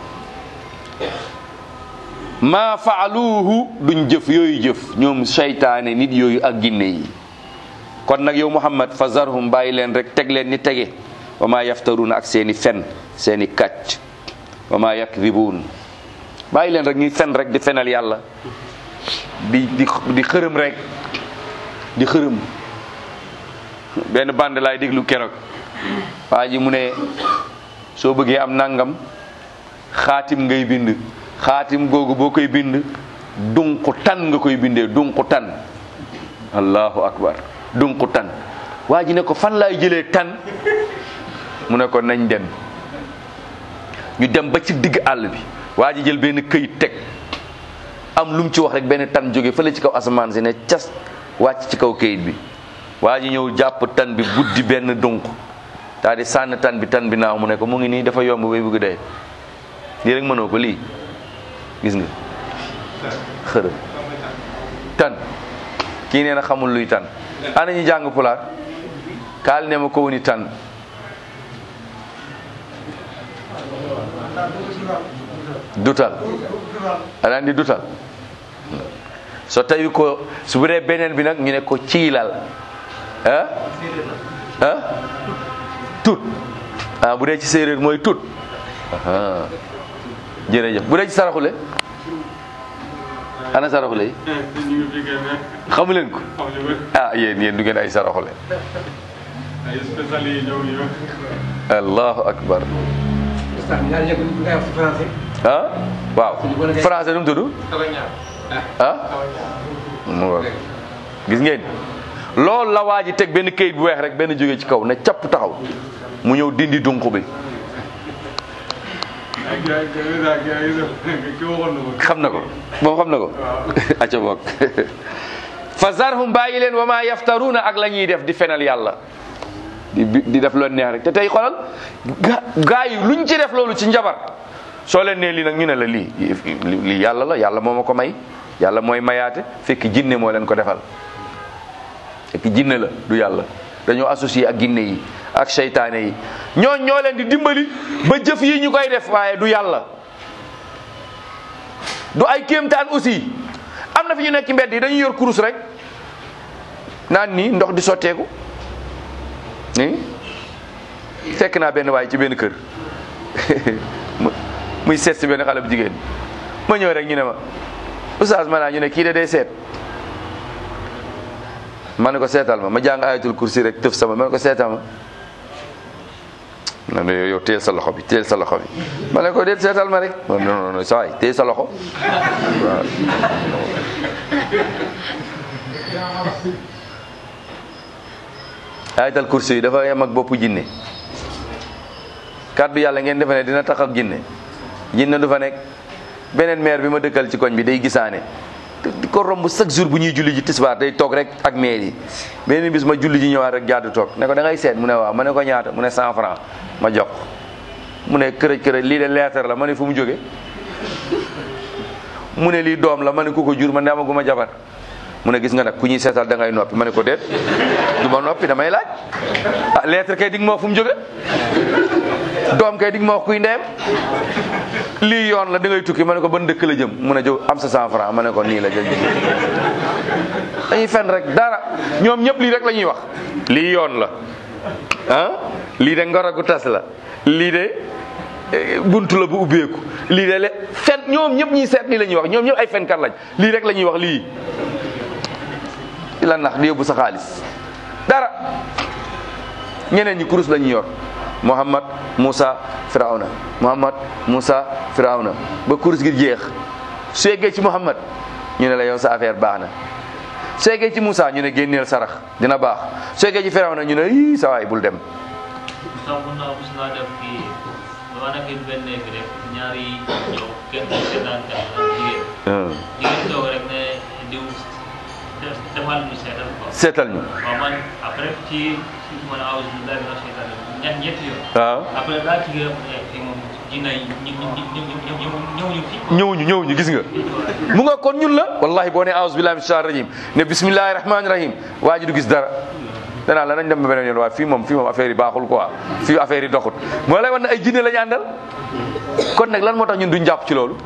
maa faaluuhu duñ jëf yooyu jëf ñoom seytaane nit yooyu ak ginne yi kon nag yow muhammad fa zarhum bàyyi leen rek teg leen ni tege wa maa yaftaruuna ak seeni fen seeni kàcc wa maa yakdibuun bàyyi leen rek ñuy fen rek di fenal yàlla di di di xërëm rek di xërëm benn band laay déglu keroog waa ji mu ne soo bëggee am nangam xaatim ngay bind xaatim googu boo koy bind dunqu tan nga koy bindee dunqu tan allahu akbar dunqu tan waa ji ne ko fan laay jëlee tan mu ne ko nañ dem ñu dem ba ci digg àll bi waa ji jël benn këyit teg am lu mu ci wax rek benn tan jóge fële ci kaw asamaan si ne cas wàcc ci kaw këyit bi waa ji ñëw jàpp tan bi buddi benn dunq daa di sànn tan bi tan bi naaw mu ne ko mu ngi nii dafa yomb bay bëgg dee lii rek mënoo ko lii gis nga xërëm tan kii nee na xamul luy tan ana ñu jàng pulaar kaal ne ma ko woni tan dutal aɗa andi dutal so tawi ko so bu dee beneen bi nag ñu ne ko ciilal ah ah tut ah bu dee ci séeréer mooy tut aha jërëjëf bu dee ci saraxule ana saraxule yi
ñu ngi fi génne
xamu leen ko
xam ñu bëri
ah yéen yéen du ngeen ay saraxule
ay spécial yi ñëw ñu
allahu akbar
Ustaz ñaar yëpp ñu ngay wax ci français.
ah waaw français nu mu tudd ah mu ngoog gis ngeen loolu la waa ji teg benn këyit bu weex rek benn jóge ci kaw ne capp taxaw mu ñëw dindi dunq bi
ay gars yi gars yi gars yi ki waxoon na ko
xam na ko moom xam na ko acca bokk fa zarhum bàyyi leen wa ma yaftaruuna ak la ñuy def di fenal yàlla di di def loolu neex rek te tey xoolal ga gaa yi luñ ci def loolu ci njabar soo leen nee lii nag ñu ne la lii lii yàlla la yàlla moo ma ko may yàlla mooy mayaate fekk jinne moo leen ko defal fekk jinne la du yàlla dañoo associé ak ginne yi ak seytaane yi ñooñ ñoo leen di dimbali ba jëf yi ñu koy def waaye du yàlla du ay kéemtaan aussi am na fi ñu nekk ci mbedd yi dañuy yor kurus rek naan nii ndox di sotteeku nii fekk naa benn waay ci benn kër mu- muy seet si benn xale bu jigéen ma ñëw rek ñu ne ma oustaz ma naa ñu ne kii de day seet ma ne ko seetal ma ma jàng ayatul kursi rek tëf sama ma ne ko seetal ma na ne yow teel sa loxo bi teel sa loxo bi ma ne ko déet seetal ma rek non non non saa waay teel sa loxo waaw ayatal kursi yi dafa yem ak boppu jinne kàddu yàlla ngeen defe ne dina tax ak jinne jinne du fa nekk beneen maire bi ma dëkkal ci koñ bi day gisaane di ko romb chaque jour bu ñuy julli ji tisbaar day toog rek ak maire yi beneen bis ma julli ji ñëwaat rek jaadu toog ne ko da ngay seet mu ne waaw ma ne ko ñaata mu ne cent franc ma jox mu ne kërëj kërëj lii de lettre la ma ne fu mu jóge mu ne lii doom la ma ne ku ko jur man de amaguma jabar mu ne gis nga nag ku ñuy seetal da ngay noppi ma ne ko déet du ma noppi damay laaj ah lettre kay dig ma wax fu mu jóge doom kay dig ma wax kuy ndeyam lii yoon la da ngay tukki ma ne ko ban dëkk la jëm mu ne jow am sa cent franc ma ne ko nii la jël dañuy fen rek dara ñoom ñëpp lii rek la ñuy wax lii yoon la ah lii de ngoragu tas la lii de eh, buntu la bu ubbeeku lii de le fen ñoom ñëpp ñuy seet lii la ñuy wax ñoom ñëpp ay fenkat lañ lii rek la ñuy wax lii di la nax di yóbbu sa xaalis dara ñeneen ñi kurus la ñuy yor Muhammad Musa Firawna Muhammad Musa Firawna ba kurus gi jeex su yeggee ci Muhammad ñu ne la yow sa affaire baax na su yeggee ci Musa ñu ne génneel sarax dina baax su yeggee ci Firawna ñu ne ii sa waay bul dem
sax mun naa mus naa def kii dama nekk benn néeg rek ñaari ñëw kenn ku seetaan kat ak jigéen jigéen toog rek ne diw def defal ñu seetal quoi
seetal ñu
waaw man après ci ci man awus billahi mina shaytan ñett ñetti yoon
waaw
après daa ci gërëm ne fii moom dina ñi ñi ñi ñi ñëw ñu fi
ñëwuñu ñëwuñu gis nga mu nga kon ñun la wallahi boo ne aouzu billahi min shaitan rajim ne bismillahi rahmani rahim waa ji du gis dara danaa la nañ dem ba beneen yoon waaye fii moom fii moom affaire yi baaxul quoi fii affaire yi doxut moo lay wan ne ay jinne la ñu àndal kon nag lan moo tax ñun duñ jàpp ci loolu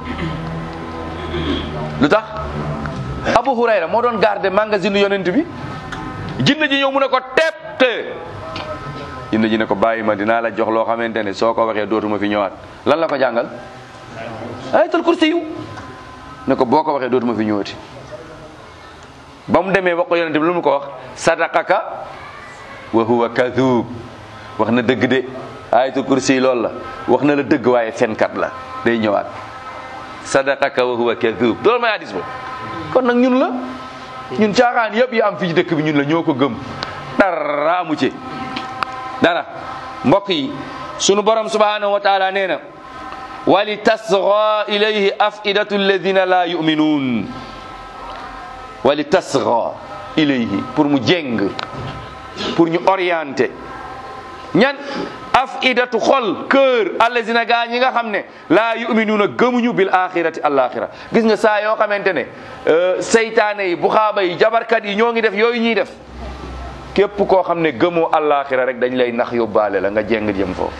lu tax Abu Hurayra moo doon garder magasin yonent bi jinne ji ñëw mu ne ko tepp te jinne ji ne ko bàyyi ma dinaa la jox loo xamante ne soo ko waxee dootuma fi ñëwaat lan la ko jàngal ayatul kursi yu ne ko boo ko waxee dootuma fi ñëwati ba mu demee wax ko yonente bi lu mu ko wax sadaqaka wa huwa kadhub wax na dëgg de ayatul kursi loolu la wax na la dëgg waaye fenkat la day ñëwaat sadaqaka wa huwa kadhub loolu may hadis ba kon nag ñun la ñun caaxaan yëpp yi am fii ci dëkk bi ñun la ñoo ko gëm dara amu ci dara mbokk yi sunu borom subhanahu wa taala nee na wali tasra ilayhi afidatu alladina la yuminuun wali tasra ilayhi pour mu jéng pour ñu orienté ñan afidatu xol cœur alladina gaa ñi nga xam ne laa yuminuuna gëmuñu bil axirati alaxira gis nga saa yoo xamante ne seytaane yi buxaaba yi jabarkat yi ñoo ngi def yooyu ñuy def képp koo xam ne gëmoo alaxira rek dañ lay nax yóbbaale la nga jéng jëm foofu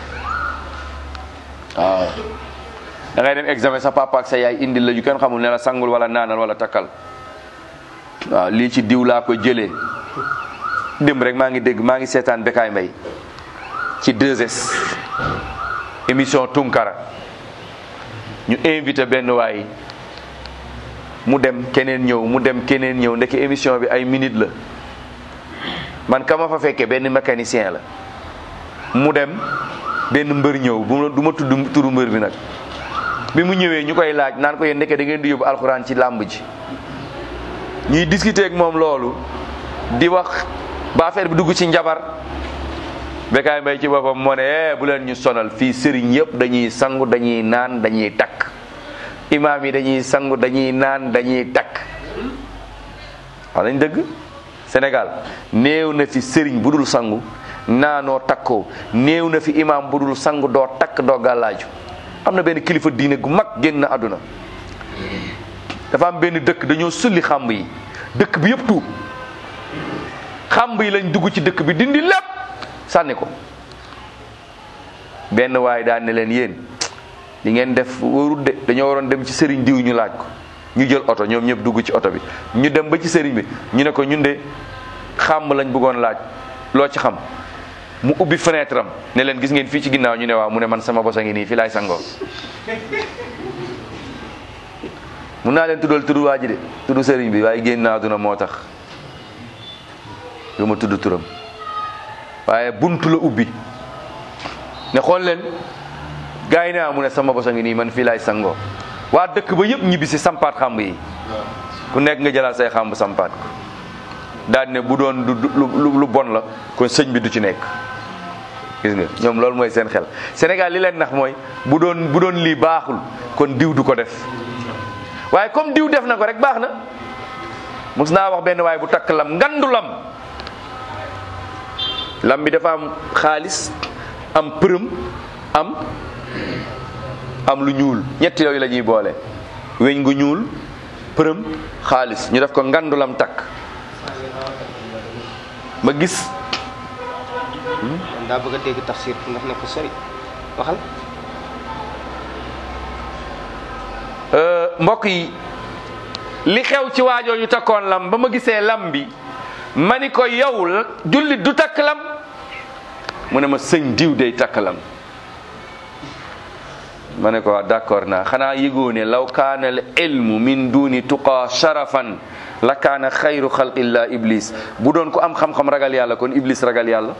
waaw da ngay dem examen sa papa ak sa yaay indil la yu kenn xamul ne la sangul wala naanal wala takkal waaw lii ci diw laa ko jëlee dem rek maa ngi dégg maa ngi seetaan Bekaay Mbay ci 2S émission Tunkara ñu invité benn waay mu dem keneen ñëw mu dem keneen ñëw ndeke émission bi ay minute la man kama fa fekkee benn mécanicien la mu dem benn mbër ñëw bu ma du ma tudd turu mbër bi nag bi mu ñëwee ñu koy laaj naan ko yéen ndeke da ngeen di yóbbu alxuraan ci làmb ji ñuy discuter ak moom loolu di wax ba affaire bi dugg ci njabar Bekaay Mbay ci boppam moo ne eh bu leen ñu sonal fii sëriñ yëpp dañuy sangu dañuy naan dañuy takk imaam yi dañuy sangu dañuy naan dañuy takk wax nañ dëgg Sénégal néew na fi sëriñ bu dul sangu naanoo takkoo néew na fi imaam bu dul sangu doo takk doo gàllaaju am na benn kilifa diine gu mag génn àdduna dafa am benn dëkk dañoo sulli xàmb yi dëkk bi yëpp tuub xàmb yi lañ dugg ci dëkk bi dindi lépp sànni ko benn waaye daan ne leen yéen li ngeen def warul de dañoo waroon dem ci sëriñ diw ñu laaj ko ñu jël oto ñoom ñëpp dugg ci oto bi ñu dem ba ci sëriñ bi ñu ne ko ñun de xàmb lañ bëggoon laaj loo ci xam mu ubbi fenêtre am ne leen gis ngeen fii ci ginnaaw ñu ne waaw mu ne man sama bos a ngi nii fii laay sangoo mun naa leen tuddal tudd waa ji de tudd sëriñ bi waaye génn naa duna moo tax du ma tudd turam waaye buntu la ubbi ne xool leen gars yi ne mu ne sama bos a ngi nii man fii laay sangoo waa dëkk ba yëpp ñibbi si sampaat xamb yi ku nekk nga jëlaat say xamb sampaat ko daal ne bu doon du lu lu bon la kon sëñ bi du ci nekk gis nga ñoom loolu mooy seen xel Sénégal li leen nax mooy bu doon bu doon lii baaxul kon diw du ko def waaye comme diw def na ko rek baax na mos naa wax benn waaye bu takk lam ngandu lam lam bi dafa am xaalis am përëm am am lu ñuul ñetti yooyu la ñuy boole weñ gu ñuul përëm xaalis ñu def ko ngandu lam takk ma gis
man daa bëgg a dégg tafsir ndax ne ko sori waxal
mbokk yi li xew ci waajoo yu takkoon lam ba ma gisee lam bi ma ni ko yow jullit du takk lam mu ne ma sëñ diw day takk lam ma ne ko waa d'accord naa xanaa yëgoo ne law kaana al ilmu min duni tuqaa sharafan la kaana xayru xalqillah iblis bu doon ko am xam-xam ragal yàlla kon iblis ragal yàlla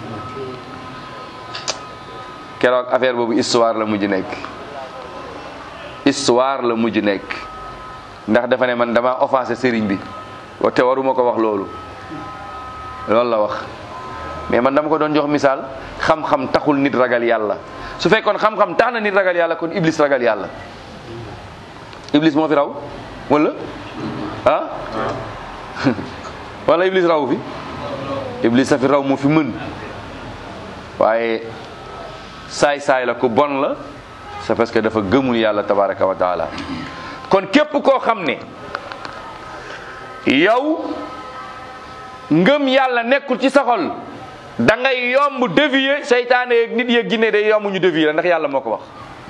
keroog affaire boobu histoire la mujj nekk histoire la mujj nekk ndax dafa ne man dama offensé sëriñ bi te waruma ko wax loolu loolu la wax mais man dama ko doon jox misaal xam-xam taxul nit ragal yàlla su fekkoon xam-xam tax na nit ragal yàlla kon iblis ragal yàlla iblis moo fi raw wala ah wala iblis raw fi iblis a fi raw moo fi mën waaye saay-saay la ku bon la c'est parce que dafa gëmul yàlla tabaraka wa taala kon képp koo xam ne yow ngëm yàlla nekkul ci sa xol da ngay yomb dévier seytaane yeeg nit yeeg ginne day yomb ñu dévier la ndax yàlla moo ko wax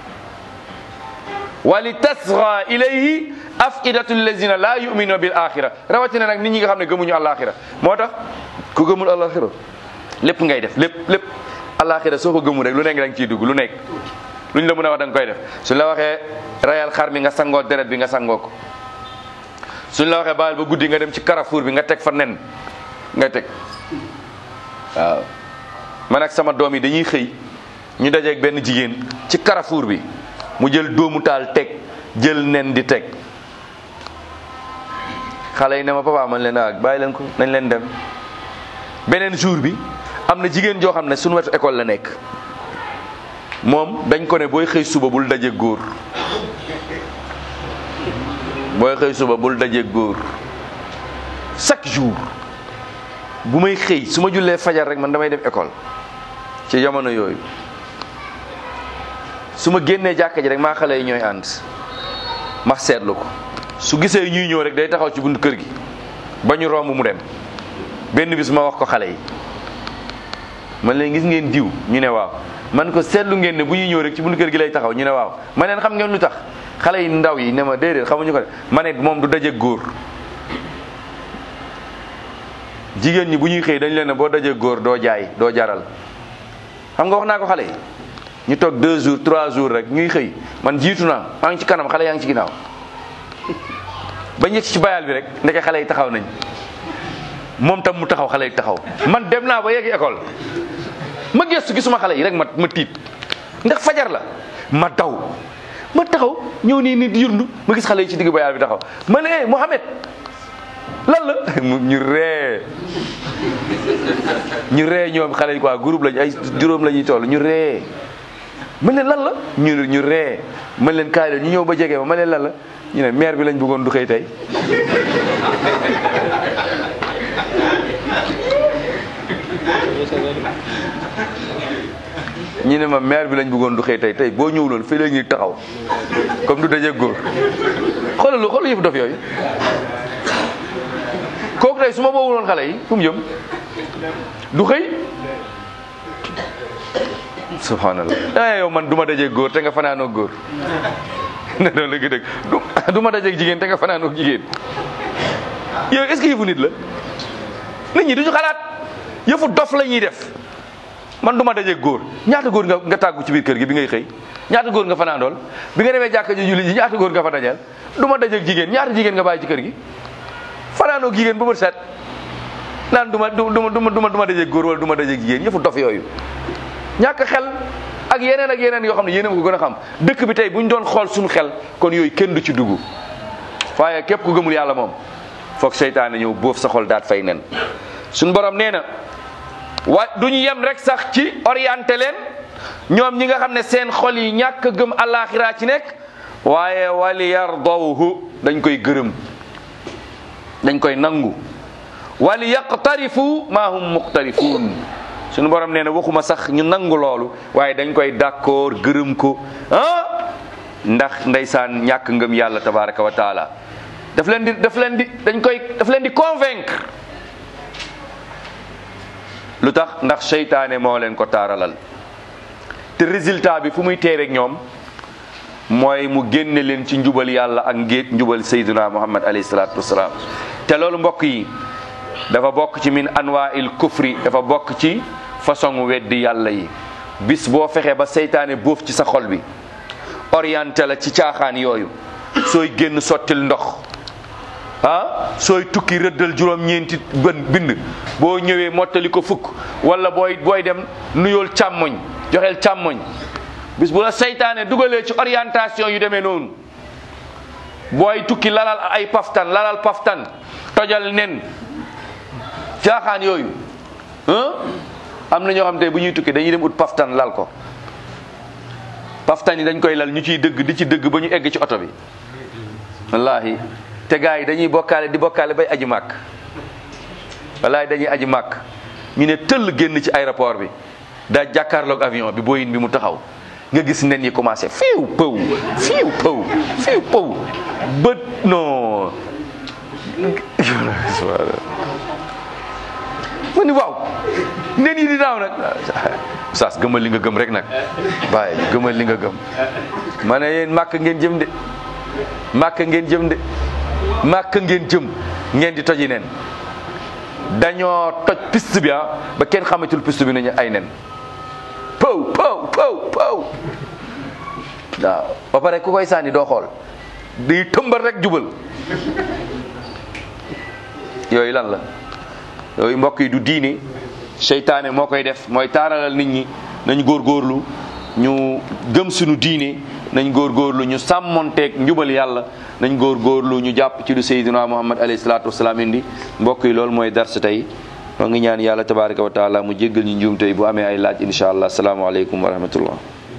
wali tasra ilayhi afidatu allazina la yuminuna bil axira rawatina nag nit ñi nga xam ne gëmuñu alaxira moo tax ku gëmul alaxira lépp ngay def lépp lépp alaxira soo ko gëmul rek lu nekk da nga ciy dugg lu nekk luñ la mën a wax da nga koy def suñ la waxee rayal xar mi nga sangoo deret bi nga sangoo ko suñ la waxee baal ba guddi nga dem ci carrefour bi nga teg fa nen nga teg waaw man ak sama doom yi dañuy xëy ñu dajeeg benn jigéen ci carrefour bi mu jël doomu taal teg jël nen di teg xale yi ne ma papa man leen ak bàyyi leen ko nañ leen dem beneen jour bi am na jigéen joo xam ne suñu wetu école la nekk moom dañ ko ne booy xëy suba bul daje góor booy xëy suba bul daje góor chaque jour bu may xëy su ma jullee fajar rek man damay dem école ci jamono yooyu su ma génnee jàkka ji rek maa xale yi ñooy ànd ma seetlu ko su gisee ñuy ñëw rek day taxaw ci buntu kër gi ba ñu romb mu dem benn bis ma wax ko xale yi man leen gis ngeen diw ñu ne waaw man ko seetlu ngeen ne bu ñuy ñëw rek ci buntu kër gi lay taxaw ñu ne waaw ma leen xam ngeen lu tax xale yi ndaw yi ne ma déedéet xamuñu ko de ma ne moom du daje góor jigéen ñi bu ñuy xëy dañ leen ne boo daje góor doo jaay doo jaral xam nga wax naa ko xale yi ñu toog deux jours trois jours rek ñuy xëy man jiitu naa maa ngi ci kanam xale yaa ngi ci ginnaaw ba ñëcc ci bayal bi rek ndeke xale yi taxaw nañ moom tam mu taxaw xale yi taxaw man dem naa ba yegg école ma gëstu gisuma xale yi rek ma ma tiit ndax fajar la ma daw ma taxaw ñëw nii nit yurndu ma gis xale yi ci digg bayal bi taxaw ma ne eh Mohamed lan la ñu ree ñu ree ñoom xale yi quoi groupe lañ ay juróom la ñuy toll ñu ree man leen lan la ñu ñu ree man leen kaay leen ñu ñëw ba jege ma man leen lan la ñu ne maire bi lañ bëggoon du xëy tey ñu ne ma maire bi lañ bëggoon du xëy tey tey boo ñëwuloon fii la ñuy taxaw comme du daje góor xoolal lu xoolal yëfu dof yooyu kooku tey su ma boowuloon xale yi fu mu jëm du xëy subhanallah eh yow man du ma dajeeg góor te nga fanaanoo góor ne doon la gi dëgg du ma dajeeg jigéen te nga fanaanoo jigéen yow est-ce que yëfu nit la nit ñi duñu xalaat yëfu dof la ñuy def man du ma dajeeg góor ñaata góor nga nga tàggu ci biir kër gi bi ngay xëy ñaata góor nga fanaandool bi nga demee jàkka ji julli ji ñaata góor nga fa dajal du ma dajeeg jigéen ñaata jigéen nga bàyyi ci kër gi fanaanoo jigéen ba bët set naan du ma du ma du ma du ma du ma dajeeg góor wala du ma dajeeg jigéen yëfu dof yooyu ñàkk xel ak yeneen ak yeneen yoo xam ne yéen a ko gën a xam dëkk bi tey bu ñu doon xool suñu xel kon yooyu kenn du ci dugg waaye képp ku gëmul yàlla moom foog seytaane ñëw boof sa xol daat fay nen suñu borom nee na wa du ñu yem rek sax ci orienté leen ñoom ñi nga xam ne seen xol yi ñàkk gëm alaxira ci nekk waaye wali yardawhu dañ koy gërëm dañ koy nangu wali yaqtarifu ma hum muqtarifuun suñu borom nee na waxuma sax ñu nangu loolu waaye dañ koy d'accord gërëm ko ah ndax ndeysaan ñàkk ngëm yàlla tabaraka wa taala daf leen di daf leen di dañ koy daf leen di convaincre lu tax ndax seytaane moo leen ko taaralal te résultat bi fu muy teereeg ñoom mooy mu génne leen ci njubal yàlla ak ngéet njubal sayduna muhammad alayhi salaatu wasalaam te loolu mbokk yi dafa bokk ci min anwaa il kufri dafa bokk ci façon weddi yàlla yi bis boo fexee ba seytaane boof ci sa xol bi orienté la ci caaxaan yooyu sooy génn sottil ndox ah sooy tukki rëddal juróom-ñeenti bën bind boo ñëwee mottali ko fukk wala booy booy dem nuyool càmmoñ joxeel càmmoñ bis bu la seytaane dugalee ci orientation yu demee noonu booy tukki lalal ay paftan lalal paftan tojal nen caaxaan yooyu am na ñoo xam te bu ñuy tukki dañuy dem ut paftan lal ko paftan yi dañ koy lal ñu ciy dëgg di ci dëgg ba ñu egg ci oto bi wallahi te gars yi dañuy bokkaale di bokkaale bay aji màkk wallahi dañuy aji màkk ñu ne tëll génn ci aéroport bi daa jàkkaarloog avion bi Boeing bi mu taxaw nga gis nen yi commencé fiiw pëw fiiw pëw fiiw pëw bët non ma ni waaw nen yi di naaw nag saas gëmal li nga gëm rek nag bàyyi gëmal li nga gëm ma ne yéen màkk ngeen jëm de màkk ngeen jëm de màkk ngeen jëm ngeen di toji nen dañoo toj piste bi ah ba kenn xamatul piste bi nañu ay nen pëw pëw pëw pëw waaw ba pare ku koy sànni doo xool di tëmbal rek jubal yooyu lan la yooyu mbokk yi du diine seytaane moo koy def mooy taaralal nit ñi nañ góorgóorlu ñu gëm suñu diine nañ góorgóorlu ñu sàmmonteeg njubal yàlla nañ góorgóorlu ñu jàpp ci lu sayyidina muhammad alayhi salaatu wasalaam indi mbokk yi loolu mooy dars tey moo ngi ñaan yàlla tabaraka wa taala mu jéggal ñu njuum tey bu amee ay laaj insha allah asalaamaaleykum wa rahmatullah